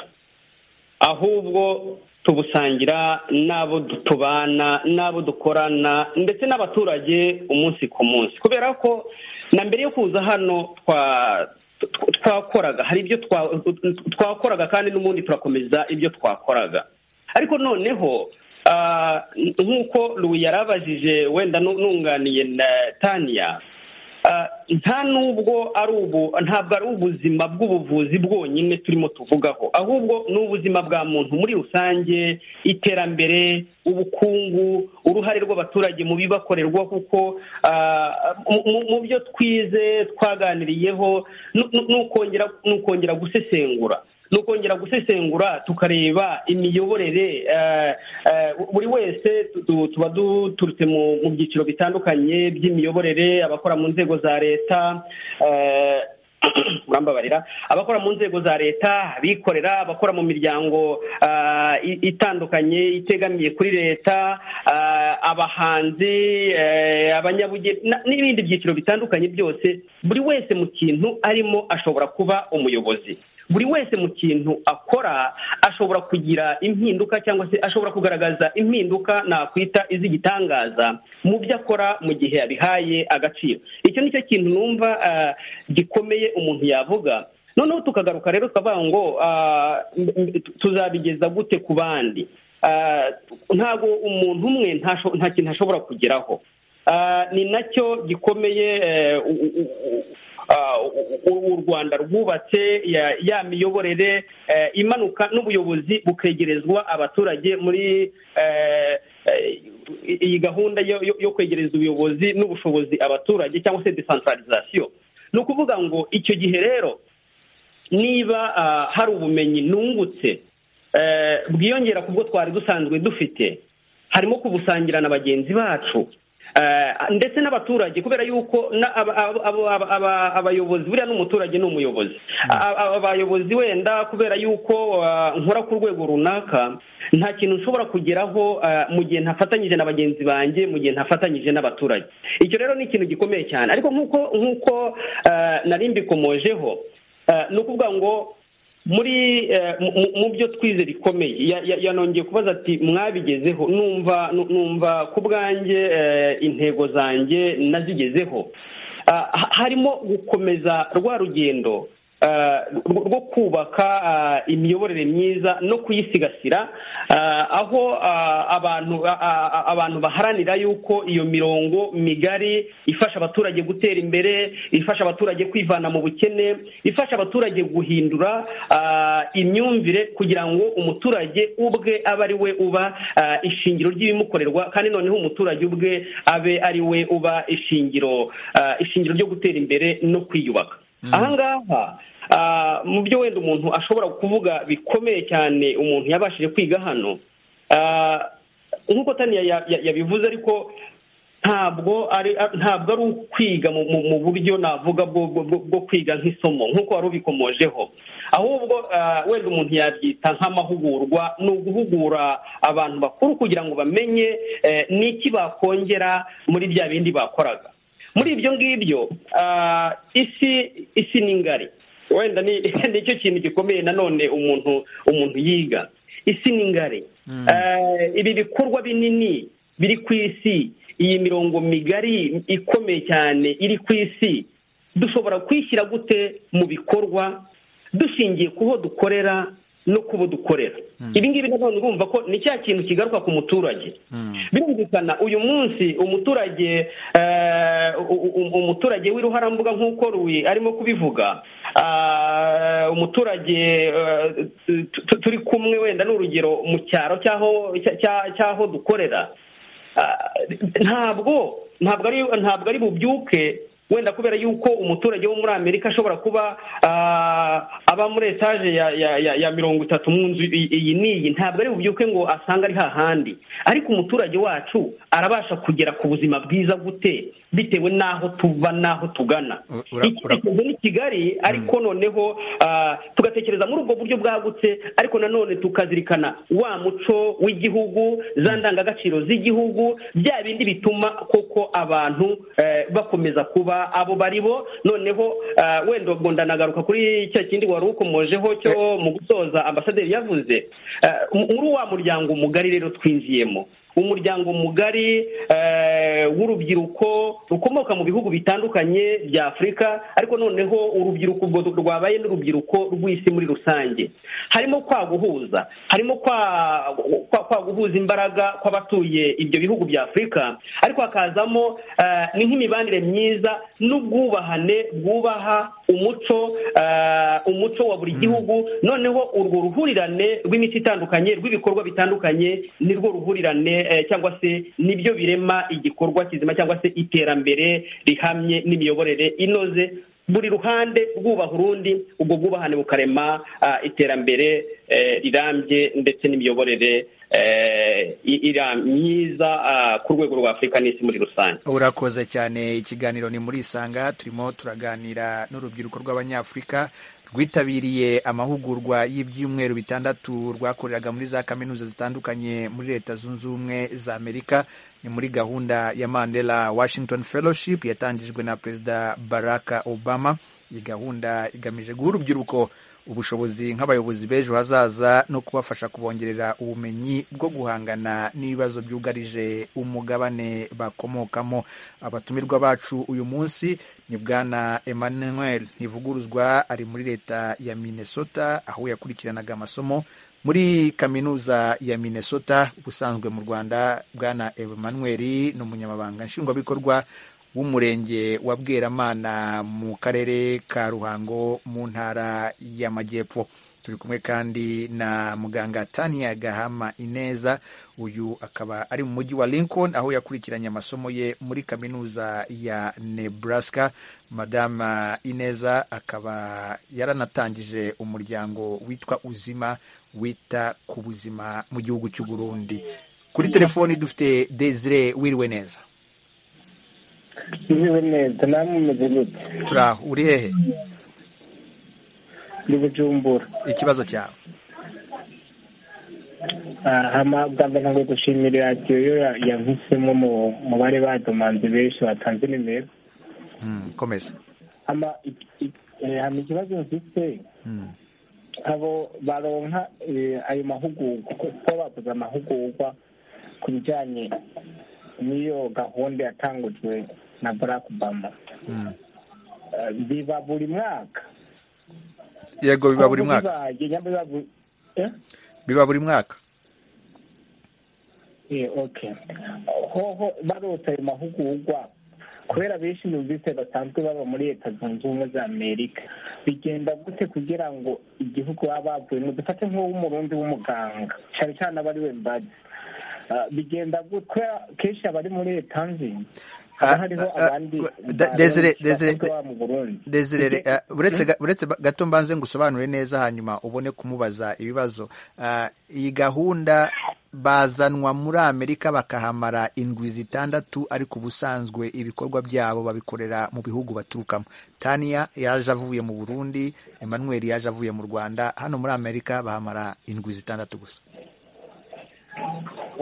ahubwo tubusangira n'abo tubana n'abo dukorana ndetse n'abaturage umunsi ku munsi kubera ko na mbere yo kuza hano twa twakoraga hari ibyo twakoraga kandi n'ubundi turakomeza ibyo twakoraga ariko noneho nk'uko rubu yarabajije wenda nunganiye na taniya nta n'ubwo ari ubu ntabwo ari ubuzima bw'ubuvuzi bwonyine turimo tuvugaho ahubwo ni ubuzima bwa muntu muri rusange iterambere ubukungu uruhare rw'abaturage mu bibakorerwa kuko mu byo twize twaganiriyeho ni ukongera gusesengura ni ukongera gusesengura tukareba imiyoborere buri wese tuba duturutse mu byiciro bitandukanye by'imiyoborere abakora mu nzego za leta murambabarira abakora mu nzego za leta abikorera abakora mu miryango itandukanye itegamiye kuri leta abahanzi abanyabugeni n'ibindi byiciro bitandukanye byose buri wese mu kintu arimo ashobora kuba umuyobozi buri wese mu kintu akora ashobora kugira impinduka cyangwa se ashobora kugaragaza impinduka nakwita iz'igitangaza mu byo akora mu gihe yabihaye agaciro icyo ni cyo kintu numva gikomeye umuntu yavuga noneho tukagaruka rero tukavuga ngo tuzabigeza gute ku bandi ntabwo umuntu umwe nta kintu ashobora kugeraho ni nacyo gikomeye u rwanda rwubatse ya miyoborere imanuka n'ubuyobozi bukegerezwa abaturage muri iyi gahunda yo kwegereza ubuyobozi n'ubushobozi abaturage cyangwa se desantaralizasiyo ni ukuvuga ngo icyo gihe rero niba hari ubumenyi nungutse bwiyongera ku bwo twari dusanzwe dufite harimo kubusangira na bagenzi bacu ndetse n'abaturage kubera yuko abayobozi buriya n'umuturage ni umuyobozi abayobozi wenda kubera yuko nkora ku rwego runaka nta kintu nshobora kugeraho mu gihe ntafatanyije na bagenzi banjye mu gihe ntafatanyije n'abaturage icyo rero ni ikintu gikomeye cyane ariko nk'uko nk'uko nari mbikomojeho ni ukuvuga ngo muri mu byo twize bikomeye yanongeye kubaza ati mwabigezeho numva numva ku bwanjye intego zanjye nazigezeho harimo gukomeza rwa rugendo rwo kubaka imiyoborere myiza no kuyisigasira aho abantu baharanira yuko iyo mirongo migari ifasha abaturage gutera imbere ifasha abaturage kwivana mu bukene ifasha abaturage guhindura imyumvire kugira ngo umuturage ubwe abe ari we uba ishingiro ry'ibimukorerwa kandi noneho umuturage ubwe abe ari we uba ishingiro ishingiro ryo gutera imbere no kwiyubaka ahangaha mu byo wenda umuntu ashobora kuvuga bikomeye cyane umuntu yabashije kwiga hano nk'uko tani yabivuze ariko ntabwo ari ntabwo ari ukwiga mu buryo navuga bwo kwiga nk'isomo nk'uko wari ubikomojeho ahubwo wenda umuntu yabyita nk'amahugurwa ni uguhugura abantu bakuru kugira ngo bamenye n'iki bakongera muri bya bindi bakoraga muri ibyo ngibyo isi isi ni ngari wenda ni icyo kintu gikomeye nanone umuntu umuntu yiga isi ni ngari ibi bikorwa binini biri ku isi iyi mirongo migari ikomeye cyane iri ku isi dushobora kwishyira gute mu bikorwa dushingiye ku ho dukorera no kubo dukorera ibi ngibi nanone urumva ko ni cya kintu kigaruka ku muturage birumvikana uyu munsi umuturage umuturage w'iruharambuga nk'uko ruwi arimo kubivuga umuturage turi kumwe wenda ni urugero mu cyaro cy'aho dukorera ntabwo ntabwo ari bubyuke wenda kubera yuko umuturage wo muri amerika ashobora kuba ah, aba muri etaje ya ya- ya- ya mirongo itatu mu nzu i- iyi n'iyi ntabwo ari bubyuke ngo asange ari hahandi ariko umuturage wacu arabasha kugera ku buzima bwiza gute bitewe n'aho tuva n'aho tugana U- ura- Iki- ura- ubu ni kigali ariko noneho ah, tugatekereza muri ubwo buryo bwagutse ariko nanone tukazirikana wa muco w'igihugu za ndangagaciro z'igihugu bya bindi bituma koko abantu eh, bakomeza kuba abo bari bo noneho ah, wenda ubwo ndanagaruka kuri cya kindi wari ukomojeho cyo mu gusoza ambasaderi yavuze Ah, mu- muri wa muryango mugari rero twinjiyemo umuryango mugari eh, w'urubyiruko rukomoka mu bihugu bitandukanye bya afurika ariko noneho urubyiruko ubwo rwabaye n'urubyiruko rw'isi muri rusange harimo kwa guhuza harimo kwa kwa, kwa guhuza imbaraga kw'abatuye ibyo bihugu bya afurika ariko hakazamo eh, ni nk'imibanire myiza n'ubwubahane bwubaha umuco eh, umuco wa buri gihugu noneho urwo ruhurirane rw'imiti itandukanye rw'ibikorwa bitandukanye nirwo ruhurirane eh, cyangwa se nibyo birema igikorwa kizima cyangwa se iterambere rihamye n'imiyoborere inoze buri ruhande rwubaha urundi ubwo bwubahane bukarema ah, iterambere eh, rirambye ndetse n'imiyoborere eh, i- ira- myiza ah, ku rwego rwa afurika n'isi muri rusange urakoze cyane ikiganiro ni muri isanga turimo turaganira n'urubyiruko rw'abanyafurika rwitabiriye amahugurwa y'ibyumweru bitandatu rwakoreraga muri za kaminuza zitandukanye muri leta zunze ubumwe za amerika ni muri gahunda ya mandela washington fellowship yatangijwe na perezida barack obama iyi gahunda igamije guha urubyiruko ubushobozi nk'abayobozi b'ejo hazaza no kubafasha kubongerera ubumenyi bwo guhangana n'ibibazo byugarije umugabane bakomokamo abatumirwa bacu uyu munsi ni bwana emmanuel ntivuguruzwa ari muri leta ya minnesota aho yakurikiranaga amasomo muri kaminuza ya minnesota ubusanzwe mu rwanda bwana emmanuel ni umunyamabanga nshingwabikorwa w'umurenge wa bweramana mu karere ka ruhango mu ntara y'amajyepfo turi kumwe kandi na muganga tania gahama ineza uyu akaba ari mu mujyi wa lincoln aho yakurikiranye amasomo ye muri kaminuza ya nebraska madama ineza akaba yaranatangije umuryango witwa uzima wita ku buzima mu gihugu cy'u burundi kuri telefoni dufite desire wiriwe neza niwe neza namwe mumeze gute turi aho uri hehe ndi bujumbura ikibazo cyawe aha bwanza ntabwo gushimira radiyo yo yavisemo mu mu bari badomanze benshi batanze nimero Mm, komeza hama ik- ik- eh, hama ikibazo mfite Mm, abo baronka eh, ayo mahugurwa kuko bakoze amahugurwa ku bijyanye n'iyo gahunda yatangujwe na barack obama mm. Eh, biba buri mwaka yego biba buri mwaka Bibaye, nyamara biba buri- eh? biba buri mwaka Eh, okay hoho barota ayo mahugurwa kubera benshi numvise basanzwe baba muri leta zunze ubumwe za amerika bigenda gute kugira ngo igihugu baba bavuyemo dufate nk'uw'umurundi w'umuganga cyane cyane aba ari we mbazi Ah, bigenda gute kubera kenshi abari muri leta nzi haba Ah, hariho ah, abandi ah, da- Desire, barundi Desire, basanzwe baba mu burundi desirere Ige- eh, uretse ga- uretse ba- gato mbanze ngusobanure neza hanyuma ubone kumubaza ibibazo Ah, iyi gahunda bazanwa muri amerika bakahamara indwi zitandatu ariko ubusanzwe ibikorwa byabo babikorera mu bihugu baturukamo tania yaje avuye mu burundi emmanuel yaje avuye mu rwanda hano muri amerika bahamara indwi zitandatu gusa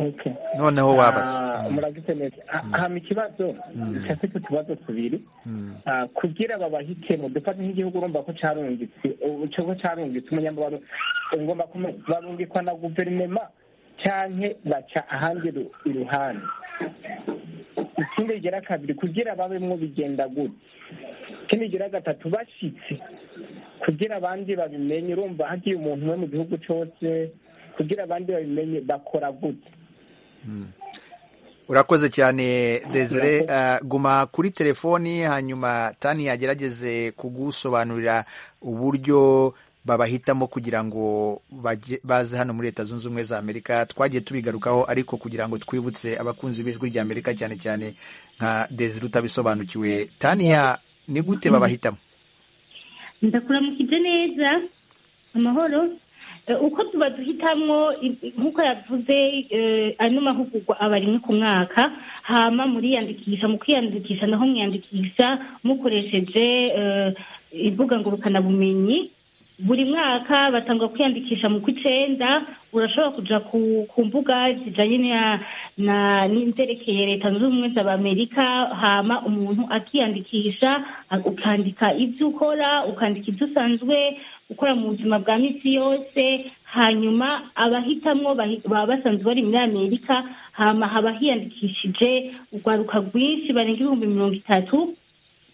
Okay. noneho wabaza Ah, Mm, muragize neza Ah, hama ikibazo icafite utubazo tubiri mm. Ah, kugira babahitemo dufate nk'igihugu urumva ko carungitse ubu co ko carungitse umunyamubano ngomba kume- barungikwa na guverinema canke baca ahandi ru- iruhande ikindi kigira kabiri kugira babemwo bigenda gute ikindi kigira gatatu bashitse kugira abandi babimenye urumva hagiye umuntu umwe mu gihugu cose kugira abandi babimenye bakora gute urakoze cyane desire Eh, guma kuri telefoni hanyuma tani yagerageze kugusobanurira uburyo babahitamo kugira ngo baje- baze hano muri leta zunze ubumwe za amerika twagiye tubigarukaho ariko kugira ngo twibutse abakunzi b'ijwi rya amerika cyane cyane nka desire utabisobanukiwe taniya ni gute babahitamo ndakuramukije neza amahoro Eh, uko tuba duhitamwo i- nk'uko yavuze eh, ano mahugurwa aba rimwe ku mwaka hama muriyandikisha mu kwiyandikisha naho mwiyandikisha mukoresheje eh, imbuga ngurukanabumenyi buri mwaka batanga kwiyandikisha mu kw'icenda urashobora kuja ku, ku mbuga zijanye na- na n'inzerekeye leta zunze ubumwe za amerika hama umuntu akiyandikisha a- ukandika ibyo ukora ukandika ibyo usanzwe ukora mu buzima bwa minsi yose hanyuma abahitamwo bahi- baba basanzwe bari muri amerika hama haba hiyandikishije urwaruka rwinshi barenga ibihumbi mirongo itatu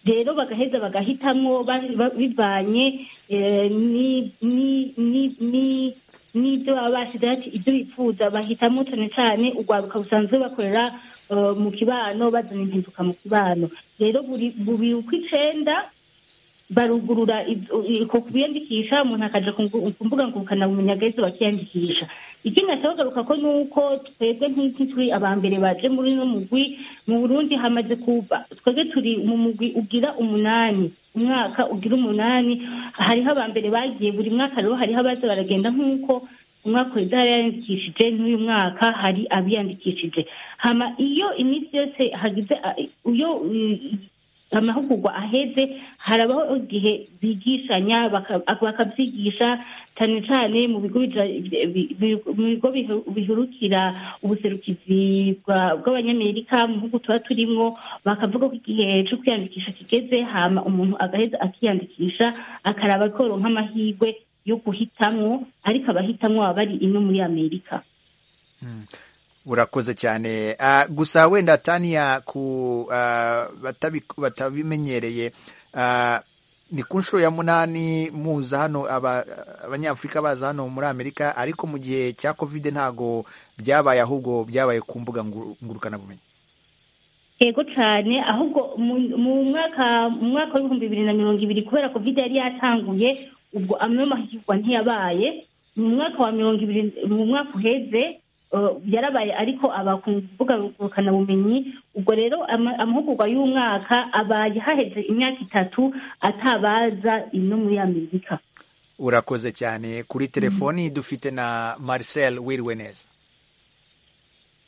rero bagaheza bagahitamwo ba- ba- bivanye eh, ni- ni- ni- ni- n'ibyo baba bashyize ati ibyo bifuza bahitamo cyane cyane urwaruka busanzwe bakorera eh, mu kibano bazana impinduka mu kibano rero buri bubiri uko icenda barugurura ibyo- uko kubiyandikisha umuntu akaja ku mbu- ku mbuga ngurukanabumenyi agaheza bakiyandikisha ikindi nashaka kugaruka ko nuko twebwe nk'iki turi aba mbere baje muri uno mugwi mu burundi hamaze kuba twebwe turi mu mugwi ugira umunani umwaka ugira umunani hariho aba mbere bagiye buri mwaka rero hariho abaza baragenda nk'uko umwaka wenda yariyandikishije n'uyu mwaka hari abiyandikishije hama iyo iminsi yose hagize a- iyo mm, amahugurwa aheze harabaho igihe bigishanya baka- bakabyigisha cyane cyane mu bigo bija- bi- bi- mu bigo bihe- bihurukira ubuserukizi bwa- bw'abanyamerika mu bihugu tuba turimo bakavuga ko igihe cyo kwiyandikisha kigeze hama umuntu agaheza akiyandikisha akaraba koronka amahirwe yo guhitamwo ariko abahitamwo baba bari ino muri amerika urakoze cyane Ah, gusa wenda taniya ku ah, batabi- batabimenyereye ah, ni ku nshuro ya munani muza hano aba- abanyafurika baza hano muri amerika ariko mu gihe cya kovide ntago byabaye ahubwo byabaye ku mbuga nguru- ngurukanabumenyi yego cyane ahubwo mu- mu mwaka mu mwaka w'ibihumbi bibiri na mirongo ibiri kubera covid yari yatanguye ubwo amwe mahirwa ntiyabaye mu mwaka wa mirongo ibiri mu mwaka uheze eh, yarabaye ariko aba ku mbuga ngurukanabumenyi ubwo rero ama- amahugurwa y'umwaka abaye haheze imyaka itatu atabaza ino muri amerika urakoze cyane kuri telefoni dufite na marcel wiriwe neza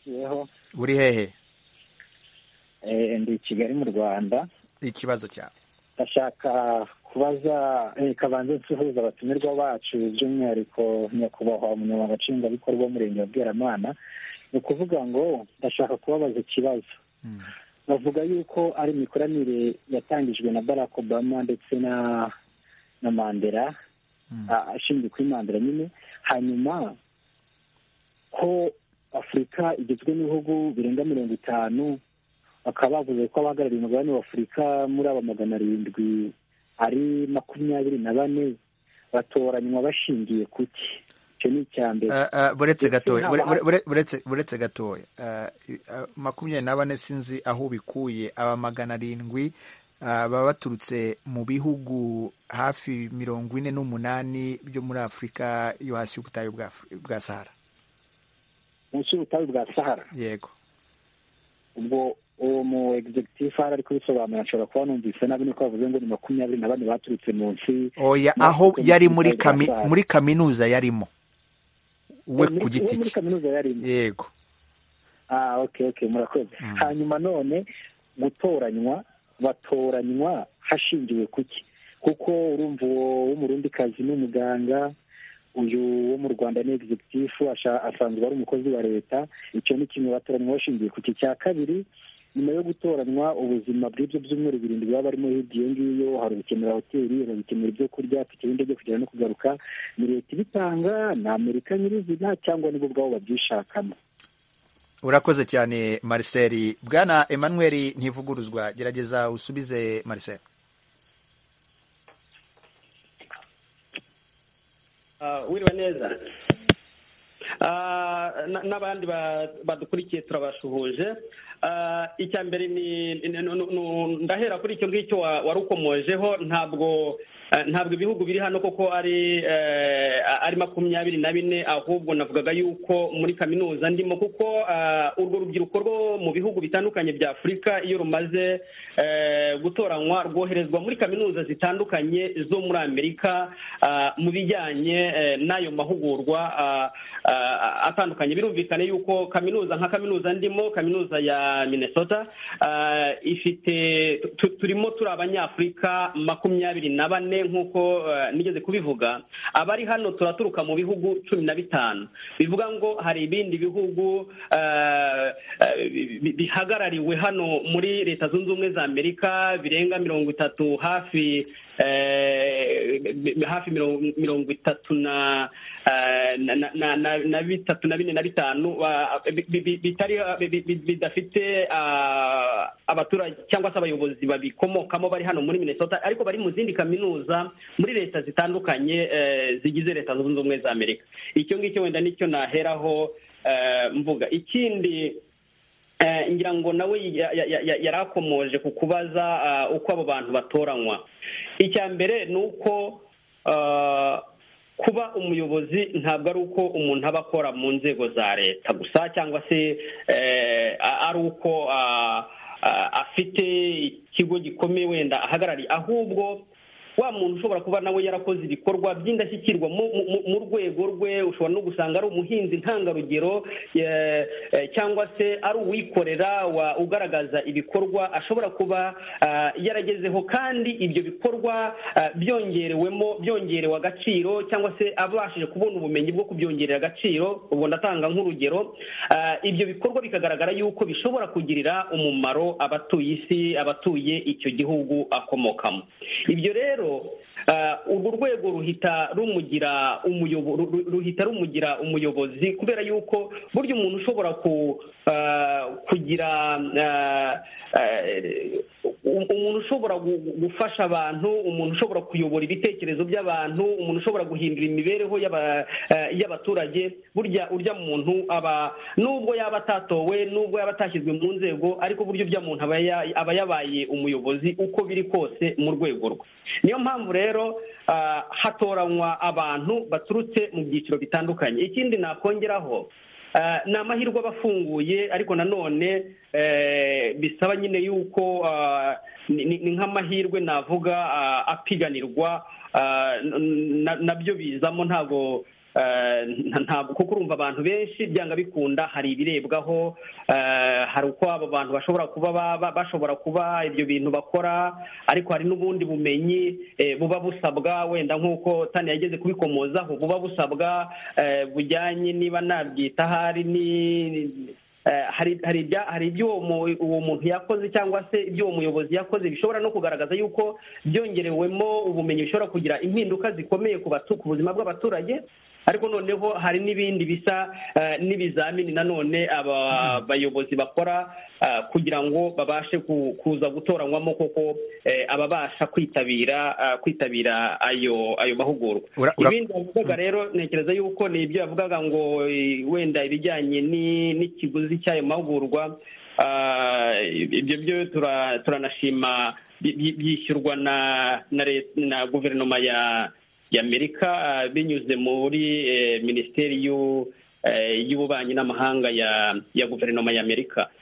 yeho uri hehe eh, ndi i kigali mu rwanda ikibazo cyawe ndashaka kubaza eh, kabanza nsuhuza abatumirwa bacu by'umwihariko nyakubahwa umunyamabanga nshingwabikorwa w'umurenge wa bweramana ni ukuvuga ngo ndashaka kubabaza ikibazo bavuga yuko ari imikoranire yatangijwe na barack obama ndetse na na mandela a- ashingiye kuri mandela nyine hanyuma ko afurika igizwe n'ibihugu birenga mirongo itanu bakaba bavuze ko abahagarariye umugabane wa afurika muri aba magana arindwi ari makumyabiri na bane batoranywa bashingiye ku ki icyo ni icya mbere Ah, ah, buretse Ndetse gatoya haba bure- bure- bure- buretse- buretse gatoya Ah, i- ah, makumyabiri na bane sinzi aho ubikuye aba magana arindwi ah, baba baturutse mu bihugu hafi mirongo ine n'umunani byo muri afurika yo hasi y'ubutayu bwa Afri- bwa sahara munsi y'ubutayu bwa sahara yego ubwo uwo mu executive hari ari kubisobanura ashobora kuba numvise nabi nuko bavuze ngo ni makumyabiri na bane baturutse munsi oya Muri aho Afurika yari y'Ubutayu muri bwa kami- Sahara. muri kaminuza yarimo we Muri- ku giti uwo muri cye kaminuza yarimo yego ah okay okay murakoze Mm. hanyuma none gutoranywa batoranywa hashingiwe ku ki kuko urumva uwo w'umurundikazi ni umuganga uyu wo mu rwanda ni executive asha- asanzwe ari umukozi wa leta icyo ni kimwe batoranywa bashingiye ku ki cya kabiri nyuma yo gutoranywa ubuzima bw'ibyo byumweru birindwi baba barimo hirya iyo ngiyo hari ugukenera hoteli hari ugukenera ibyo kurya afite ibindi byo kugera no kugaruka ni leta ibitanga ni amerika nyirizina cyangwa nibo ubwabo babyishakamo urakoze cyane marcel bwana emmanuel ntivuguruzwa gerageza usubize marcel Ah, wiriwe neza Ah, na- n'abandi ba- badukurikiye turabashuhuje icya mbere ni ndahera kuri icyo ngicyo warukomojeho ntabwo ntabwo ibihugu biri hano koko ari ari makumyabiri na bine ahubwo navugaga yuko muri kaminuza ndimo kuko urwo rubyiruko rwo mu bihugu bitandukanye bya afurika iyo rumaze gutoranywa rwoherezwa muri kaminuza zitandukanye zo muri amerika mu bijyanye n'ayo mahugurwa atandukanye birumvikane yuko kaminuza nka kaminuza ndimo kaminuza ya minnesota ifite turimo turi abanyafurika makumyabiri na bane nk'uko nigeze kubivuga abari hano turaturuka mu bihugu cumi na bitanu bivuga ngo hari ibindi bihugu bihagarariwe hano muri leta zunze ubumwe za amerika birenga mirongo itatu hafi hafi mirongo itatu na na bitatu na bine na bitanu bidafite abaturage cyangwa se abayobozi babikomokamo bari hano muri minnesota ariko bari mu zindi kaminuza muri leta zitandukanye zigize leta zunze ubumwe za amerika icyo ngicyo wenda nicyo naheraho mvuga ikindi ngira ngo nawe yari akomoje ku kubaza uko abo bantu batoranywa icya mbere ni uko kuba umuyobozi ntabwo ari uko umuntu aba akora mu nzego za leta gusa cyangwa se ari uko afite ikigo gikomeye wenda ahagarariye ahubwo wa muntu ushobora kuba nawe yarakoze ibikorwa by'indashyikirwa mu rwego rwe ushobora no gusanga ari umuhinzi ntangarugero cyangwa se ari uwikorera ugaragaza ibikorwa ashobora kuba yaragezeho kandi ibyo bikorwa byongerewemo byongerewe agaciro cyangwa se abashije kubona ubumenyi bwo kubyongerera agaciro ubwo ndatanga nk'urugero ibyo bikorwa bikagaragara yuko bishobora kugirira umumaro abatuye isi abatuye icyo gihugu akomokamo ibyo rero urwo rwego ruhita rumugira ruhita rumugira umuyobozi kubera yuko burya umuntu ushobora kugira umuntu ushobora gufasha abantu umuntu ushobora kuyobora ibitekerezo by'abantu umuntu ushobora guhindura imibereho y'abaturage burya urya muntu aba nubwo yaba atatowe nubwo yaba atashyizwe mu nzego ariko burya urya muntu aba yabaye umuyobozi uko biri kose mu rwego rwe niyo mpamvu rero hatoranywa abantu baturutse mu byiciro bitandukanye ikindi nakongeraho ni amahirwe aba afunguye ariko nanone bisaba nyine yuko ni nk'amahirwe navuga apiganirwa nabyo bizamo ntabwo ntabwo kuko urumva abantu benshi byanga bikunda hari ibirebwaho hari uko abo bantu bashobora kuba bashobora kuba ibyo bintu bakora ariko hari n'ubundi bumenyi buba busabwa wenda nk'uko tani yageze kubikomozaho buba busabwa bujyanye niba nabyita ahari ni hari ibyo uwo muntu yakoze cyangwa se ibyo uwo muyobozi yakoze bishobora no kugaragaza yuko byongerewemo ubumenyi bishobora kugira impinduka zikomeye ku buzima bw'abaturage ariko noneho hari n'ibindi bisa n'ibizamini nanone aba bayobozi bakora kugira ngo babashe kuza gutoranywamo koko ababasha kwitabira kwitabira ayo ayo mahugurwa ibindi bavugaga rero ntekereza yuko ni ibyo bavugaga ngo wenda ibijyanye n'ikiguzi cy'ayo mahugurwa ibyo byo turanashima byishyurwa na guverinoma ya y'amerika binyuze muri minisiteri y'ububanyi n'amahanga ya guverinoma y'amerika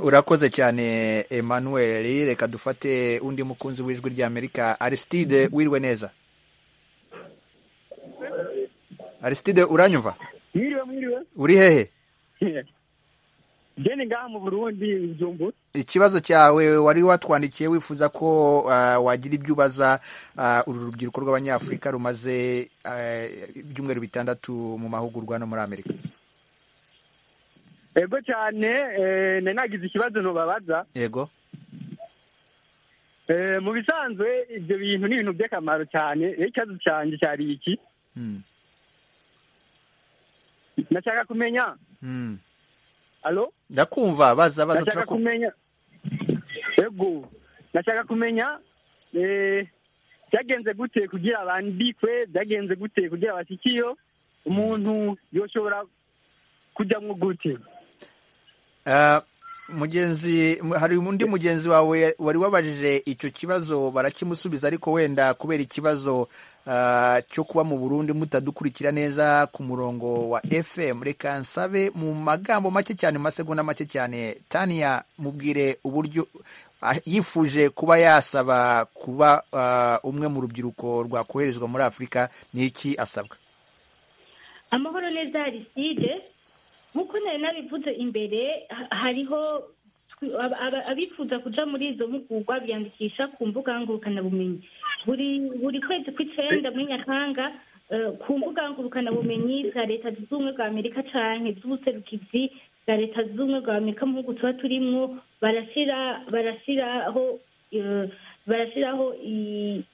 urakoze cyane emmanuel reka dufate undi mukunzi w'ijwi ry'amerika aristide wiriwe neza aristide uranyumva mwiriwe mwiriwe uri hehe jeni ngaha mu burundi bijumbu ikibazo cyawe wari watwandikiye wifuza ko wagira ibyo ubaza uru rubyiruko rw'abanyafurika rumaze ibyumweru bitandatu mu mahugurwa no muri amerika yego cyane nari nagize ikibazo ntubabaza yego mu bisanzwe ibyo bintu ni ibintu by'akamaro cyane ikibazo cyanjye cyari iki nashaka kumenya Halo? Ndakumva baza baza nashaka kumenya yego nashaka kumenya eh byagenze gute kugira abandikwe byagenze gute kugira abashyikiyo umuntu yoshobora kujyamwo gute mugenzi hari undi mugenzi wawe wari wabajije icyo kibazo barakimusubiza ariko wenda kubera ikibazo ah, cyo kuba mu burundi mutadukurikira neza ku murongo wa fm reka nsabe mu magambo make cyane mu masegonda make cyane taniya mubwire uburyo ah, yifuje kuba yasaba kuba ah, umwe mu rubyiruko rwakoherezwa muri afurika ni iki asabwa amahoro neza ariside nk'uko nari nabivuze imbere ha- hariho twi- aba- aba- abifuza kuja muri izo mpugurwa biyandikisha ku mbuga ngurukanabumenyi buri buri kwezi kw'icenda muri nyakanga eh, ku mbuga ngurukanabumenyi bwa leta zunze ubumwe bwa amerika canke z'ubuserukizi bwa leta zunze ubumwe bwa amerika mu bihugu tuba turimwo barashira barashiraho eh, barashiraho i-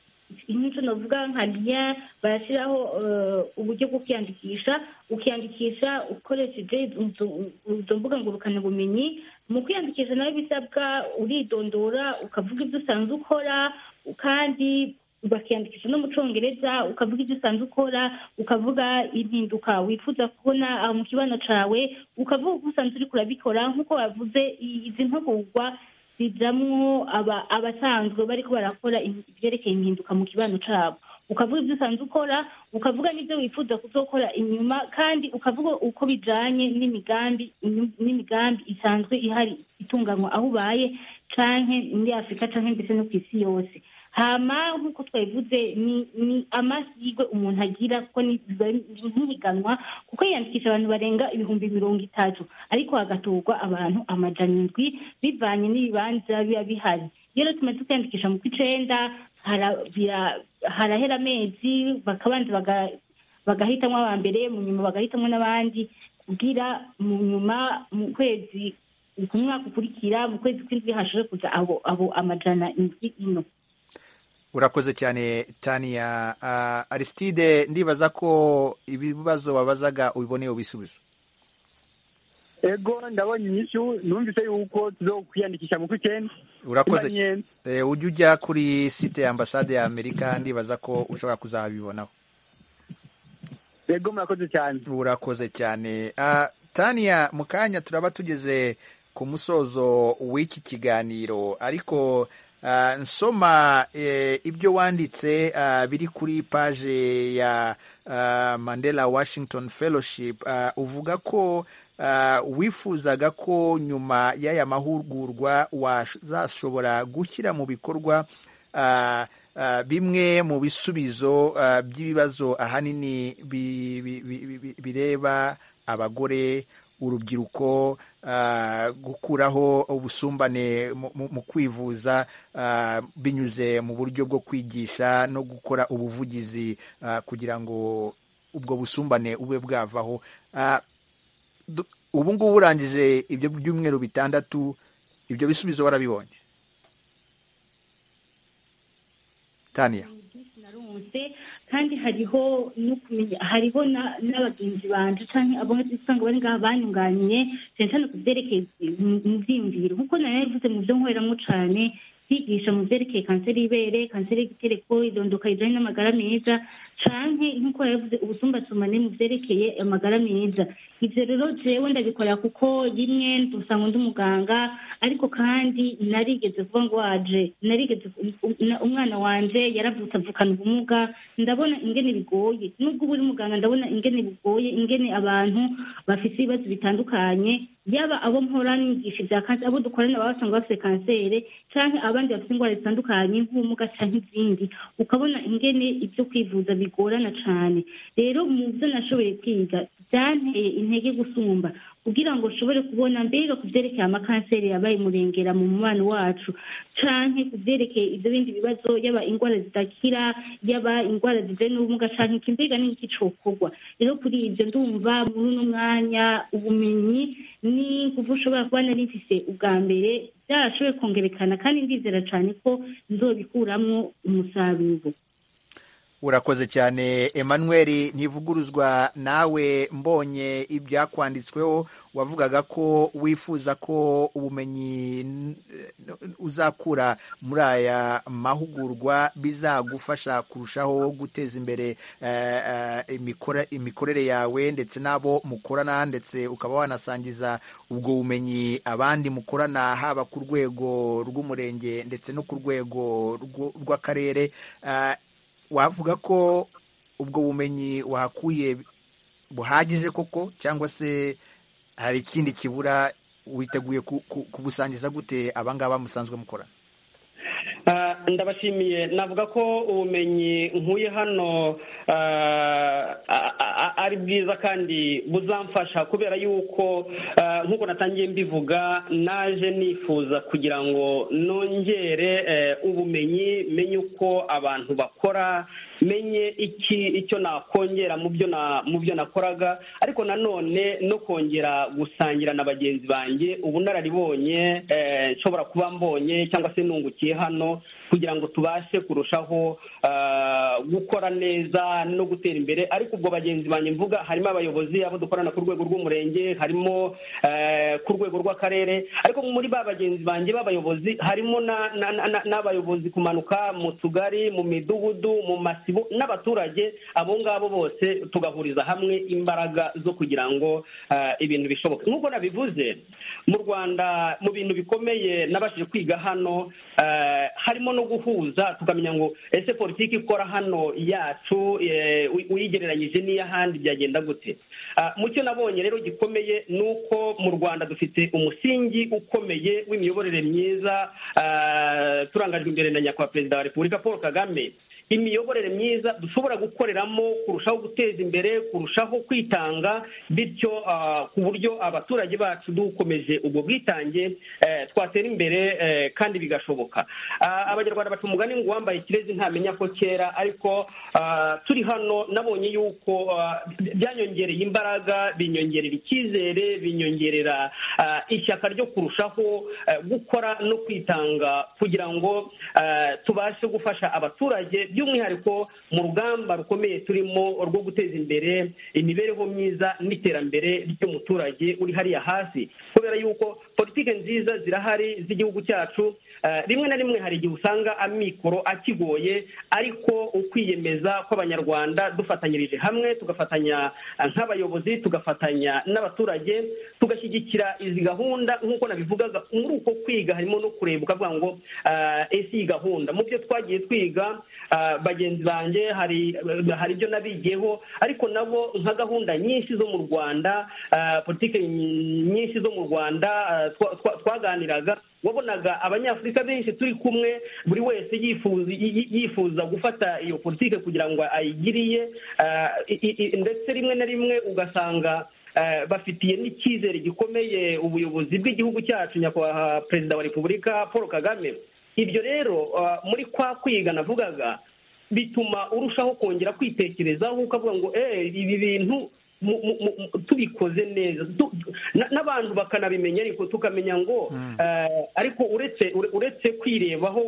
inyunzu navuga nka lien barashyiraho eh, uburyo bwo kwiyandikisha ukiyandikisha ukoresheje izo- izo mbuga ngurukanabumenyi mu kwiyandikisha nawe bisabwa uridondora ukavuga ibyo usanzwe ukora kandi bakiyandikisha no mu cyongereza ukavuga ibyo usanzwe ukora ukavuga impinduka wifuza kubona aho mu kibano cyawe ukavuga uko usanzwe uriko urabikora nk'uko bavuze i- izi mpugurwa zijamwo aba- abasanzwe bariko barakora im- ibyerekeye impinduka mu kibano cabo ukavuga ibyo usanzwe ukora ukavuga n'ibyo wifuza kuzokora inyuma kandi ukavuga uko bijanye n'imigambi inyu- n'imigambi isanzwe ihari itunganywa aho ubaye canke muri afurika canke ndetse no ku isi yose hama nk'uko twabivuze ni ni amahirwe umuntu agira kuko ni- biba nk'ihiganwa kuko yiyandikisha abantu barenga ibihumbi mirongo itatu ariko hagatorwa abantu amajana indwi bivanye n'ibibanza biba bihari iyo rero tumaze kwiyandikisha mu kw'icenda hara- bira- harahera amezi bakabanza baga- bagahitamwo aba mbere mu nyuma bagahitamwo n'abandi kugira mu nyuma mu kwezi ku mwaka ukurikira mu kwezi kw'indwi hashobore kuza abo abo amajana indwi ino urakoze cyane taniya Ah, aristide ndibaza ko ibibazo wabazaga ubiboneye ibisubizo ego ndabonye inyishu numvise yuko tuzokwiyandikisha mu kw'icyenda urakoze Imanyene. Eh, ujye ujya kuri site ya ambasade ya amerika ndibaza ko ushobora kuzabibonaho ego murakoze cyane urakoze cyane Ah, taniya mu kanya turaba tugeze ku musozo w'iki kiganiro ariko ah, nsoma eh, ibyo wanditse ah, biri kuri paje ya ah, mandela washington fellowship Ah, uvuga ko ah, wifuzaga ko nyuma y'aya mahugurwa wazashobora gushyira mu bikorwa ah, ah, bimwe mu bisubizo ah, by'ibibazo ahanini bi- bi- bi- bi- bi- bireba abagore urubyiruko ah, gukuraho ubusumbane mu- mu mu kwivuza ah, binyuze mu buryo bwo kwigisha no gukora ubuvugizi ah, kugira ngo ubwo busumbane bube bwavaho Ah, du- ubu ngubu urangije ibyo byumweru bitandatu ibyo bisubizo warabibonye taniya narunze kandi hariho no kumenya hariho na- n'abagenzi banje canke abo usanga bari ngaha banyunganiye cyane cyane ku vyerekeye mu- mu vyiyumviro kuko nari nabivuze mu vyo nkoreramwo cane kwigisha mu vyerekeye kanseri y'ibere kanseri y'igitereko idondoka rijanye n'amagara meza canke nk'uko yavuze ubusumbasumane mu vyerekeye amagara meza ivyo rero jewe ndabikora kuko rimwe dusanga undi muganga ariko kandi narigeze kuba ngo waje narigeze um- um- umwana wanje yaravutse avukana ubumuga ndabona ingene bigoye nubwo uba uri muganga ndabona ingene bigoye ingene abantu bafite ibibazo bitandukanye yaba abo mpora nigisha ibya kanseri abo dukorana baba basanga bafite kanseri cyangwa abandi bafite indwara zitandukanye nk'ubumuga cyangwa izindi ukabona ingene ibyo kwivuza bigorana cyane rero mu byo nashoboye kwiga byanteye intege gusumba kugira ngo nshobore kubona mbega ku byerekeye amakanseri yabaye murengera mu mubano wacu canke ku byerekeye ibyo bindi bibazo yaba indwara zidakira yaba indwara zijanye n'ubumuga canke iki mbega ni iki cokorwa rero kuri ibyo ndumva muri uno mwanya ubumenyi ni kuva ushobora kuba nari mfise ubwa mbere byarashoboye kongerekana kandi ndizera cane ko nzobikuramwo umusaruro urakoze cyane Emmanuel ntivuguruzwa nawe mbonye ibyakwanditsweho wavugaga ko wifuza ko ubumenyi uzakura muri aya mahugurwa bizagufasha kurushaho guteza imbere imikorere yawe ndetse n'abo mukorana ndetse ukaba wanasangiza ubwo bumenyi abandi mukorana haba ku rwego rw'umurenge ndetse no ku rwego rw'akarere wavuga ko ubwo bumenyi wahakuye buhagije koko cyangwa se hari ikindi kibura witeguye kubusangiza gute abangaba musanzwe mukora ndabashimiye navuga ko ubumenyi nkuye hano ari bwiza kandi buzamfasha kubera yuko nk'uko natangiye mbivuga naje nifuza kugira ngo nongere ubumenyi menye uko abantu bakora menye iki icyo nakongera mu byo nakoraga ariko nanone no kongera gusangira na bagenzi banjye ubunararibonye nshobora kuba mbonye cyangwa se nungukiye hano kugira ngo tubashe kurushaho gukora neza no gutera imbere ariko ubwo bagenzi banjye mvuga harimo abayobozi abo dukorana ku rwego rw'umurenge harimo ku rwego rw'akarere ariko muri ba bagenzi banjye b'abayobozi harimo n'abayobozi kumanuka mu tugari mu midugudu mu masibo n'abaturage abo ngabo bose tugahuriza hamwe imbaraga zo kugira ngo ibintu bishoboke nk'uko nabivuze mu rwanda mu bintu bikomeye nabashije kwiga hano harimo no guhuza tukamenya ngo ese politiki ikora hano yacu uyigereranyije n'iy'ahandi byagenda gute mu cyo nabonye rero gikomeye ni uko mu rwanda dufite umusingi ukomeye w'imiyoborere myiza turangajwe imbere na nyakubahwa perezida wa repubulika paul kagame imiyoborere myiza dushobora gukoreramo kurushaho guteza imbere kurushaho kwitanga bityo ku buryo abaturage bacu dukomeje ubwo bwitange twatera imbere kandi bigashoboka abanyarwanda baca umugani ngo uwambaye ikirezi ntamenya ko kera ariko turi hano nabonye yuko byanyongereye imbaraga binyongerera icyizere binyongerera ishyaka ryo kurushaho gukora no kwitanga kugira ngo tubashe gufasha abaturage by'umwihariko mu rugamba rukomeye turimo rwo guteza imbere imibereho myiza n'iterambere ry'umuturage uri hariya hasi kubera yuko politiki nziza zirahari z'igihugu cyacu rimwe na rimwe hari igihe usanga amikoro akigoye ariko ukwiyemeza kw'abanyarwanda dufatanyirije hamwe tugafatanya nk'abayobozi tugafatanya n'abaturage tugashyigikira izi gahunda nk'uko nabivugaga muri uko kwiga harimo no kureba ukavuga ngo ese iyi gahunda mu byo twagiye twiga bagenzi banjye hari ibyo nabigiyeho ariko nabo nka gahunda nyinshi zo mu rwanda politiki nyinshi zo mu rwanda twaganiraga wabonaga abanyafurika benshi turi kumwe buri wese yifuza gufata iyo politiki kugira ngo ayigiriye ndetse rimwe na rimwe ugasanga bafitiye n'icyizere gikomeye ubuyobozi bw'igihugu cyacu nyakubahwa perezida wa repubulika paul kagame ibyo rero muri kwa kwiga navugaga bituma urushaho kongera kwitekerezaho ukavuga ngo ibi bintu tubikoze neza n'abantu bakanabimenya ariko tukamenya ngo ariko uretse kwirebaho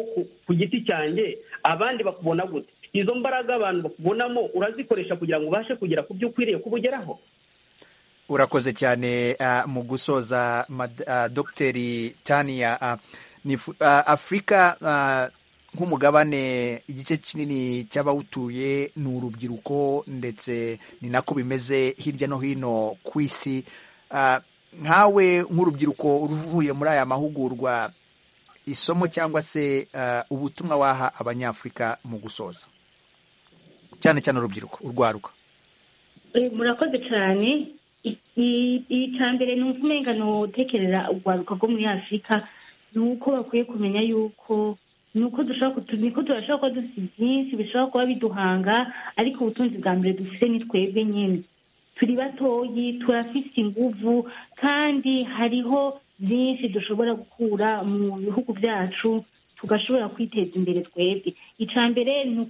ku giti cyanjye abandi bakubona gute izo mbaraga abantu bakubonamo urazikoresha kugira ngo ubashe kugera ku byo ukwiriye kuba ugeraho urakoze cyane mu gusoza dogiteri taniya afurika nk'umugabane igice kinini cy'abawutuye ni urubyiruko ndetse ni nako bimeze hirya no hino ku isi nkawe nk'urubyiruko uvuye muri aya mahugurwa isomo cyangwa se ubutumwa waha abanyafurika mu gusoza cyane cyane urubyiruko urwaruka murakoze cyane iyi cya mbere ni umurengano utekereza urwaruka rwo muri afurika ni uko bakwiye kumenya yuko nuko dushobora niko turashobora kuba dufite byinshi bishobora kuba biduhanga ariko ubutunzi bwa mbere dufite ni twebwe nyine turi batoyi turafite inguvu kandi hariho byinshi dushobora gukura mu bihugu byacu tugashobora kwiteza imbere twebwe icya mbere ni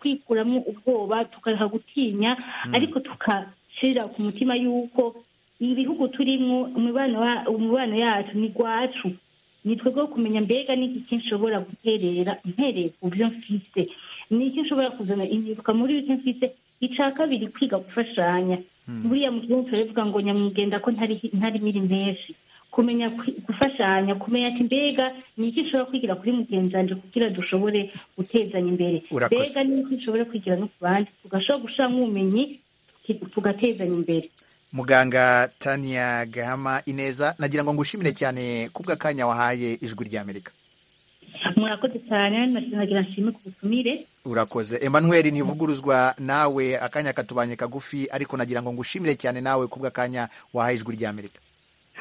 kwikuramo ubwoba tukareka gutinya ariko tugashyirira ku mutima y'uko ibihugu turimo umubano yacu ni rwacu ni twebwe kumenya mbega n'iki kinshobora guterera mpereye ku byo mfite iki ushobora kuzana imyuka muri icyo mfite icya kabiri kwiga gufashanya buriya mu gihugu turabivuga ngo nyamugenda ko ntari ntari miri menshi kumenya kwi- gufashanya kumenya ati mbega ni iki ushobora kwigira kuri mugenzi wanjye kugira dushobore gutezanya imbere Urakoze. mbega ni iki dushobora kwigira no ku bandi tugashobora gushiramo ubumenyi tuki- tugatezanya imbere muganga tania gahama ineza nagira ngo ngushimire cyane kubw'akanya wahaye ijwi ry'amerika murakoze cyane nagira nshime ku butumire urakoze emmanuel ntivuguruzwa nawe akanya katubanye kagufi ariko nagira ngo ngushimire cyane nawe kubw'akanya wahaye ijwi ry'amerika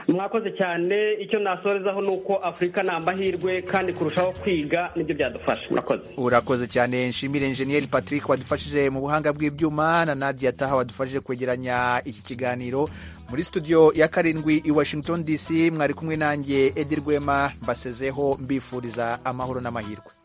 mwakoze cyane icyo nasorezaho ni uko afurika ni amahirwe kandi kurushaho kwiga nibyo byadufasha murakoze urakoze cyane nshimire enjeniyeri patrick wadufashije mu buhanga bw'ibyuma na nadia taha wadufashije kwegeranya iki kiganiro muri studio ya karindwi i washington dc mwari kumwe nanjye edi rwema mbasezeho mbifuriza amahoro n'amahirwe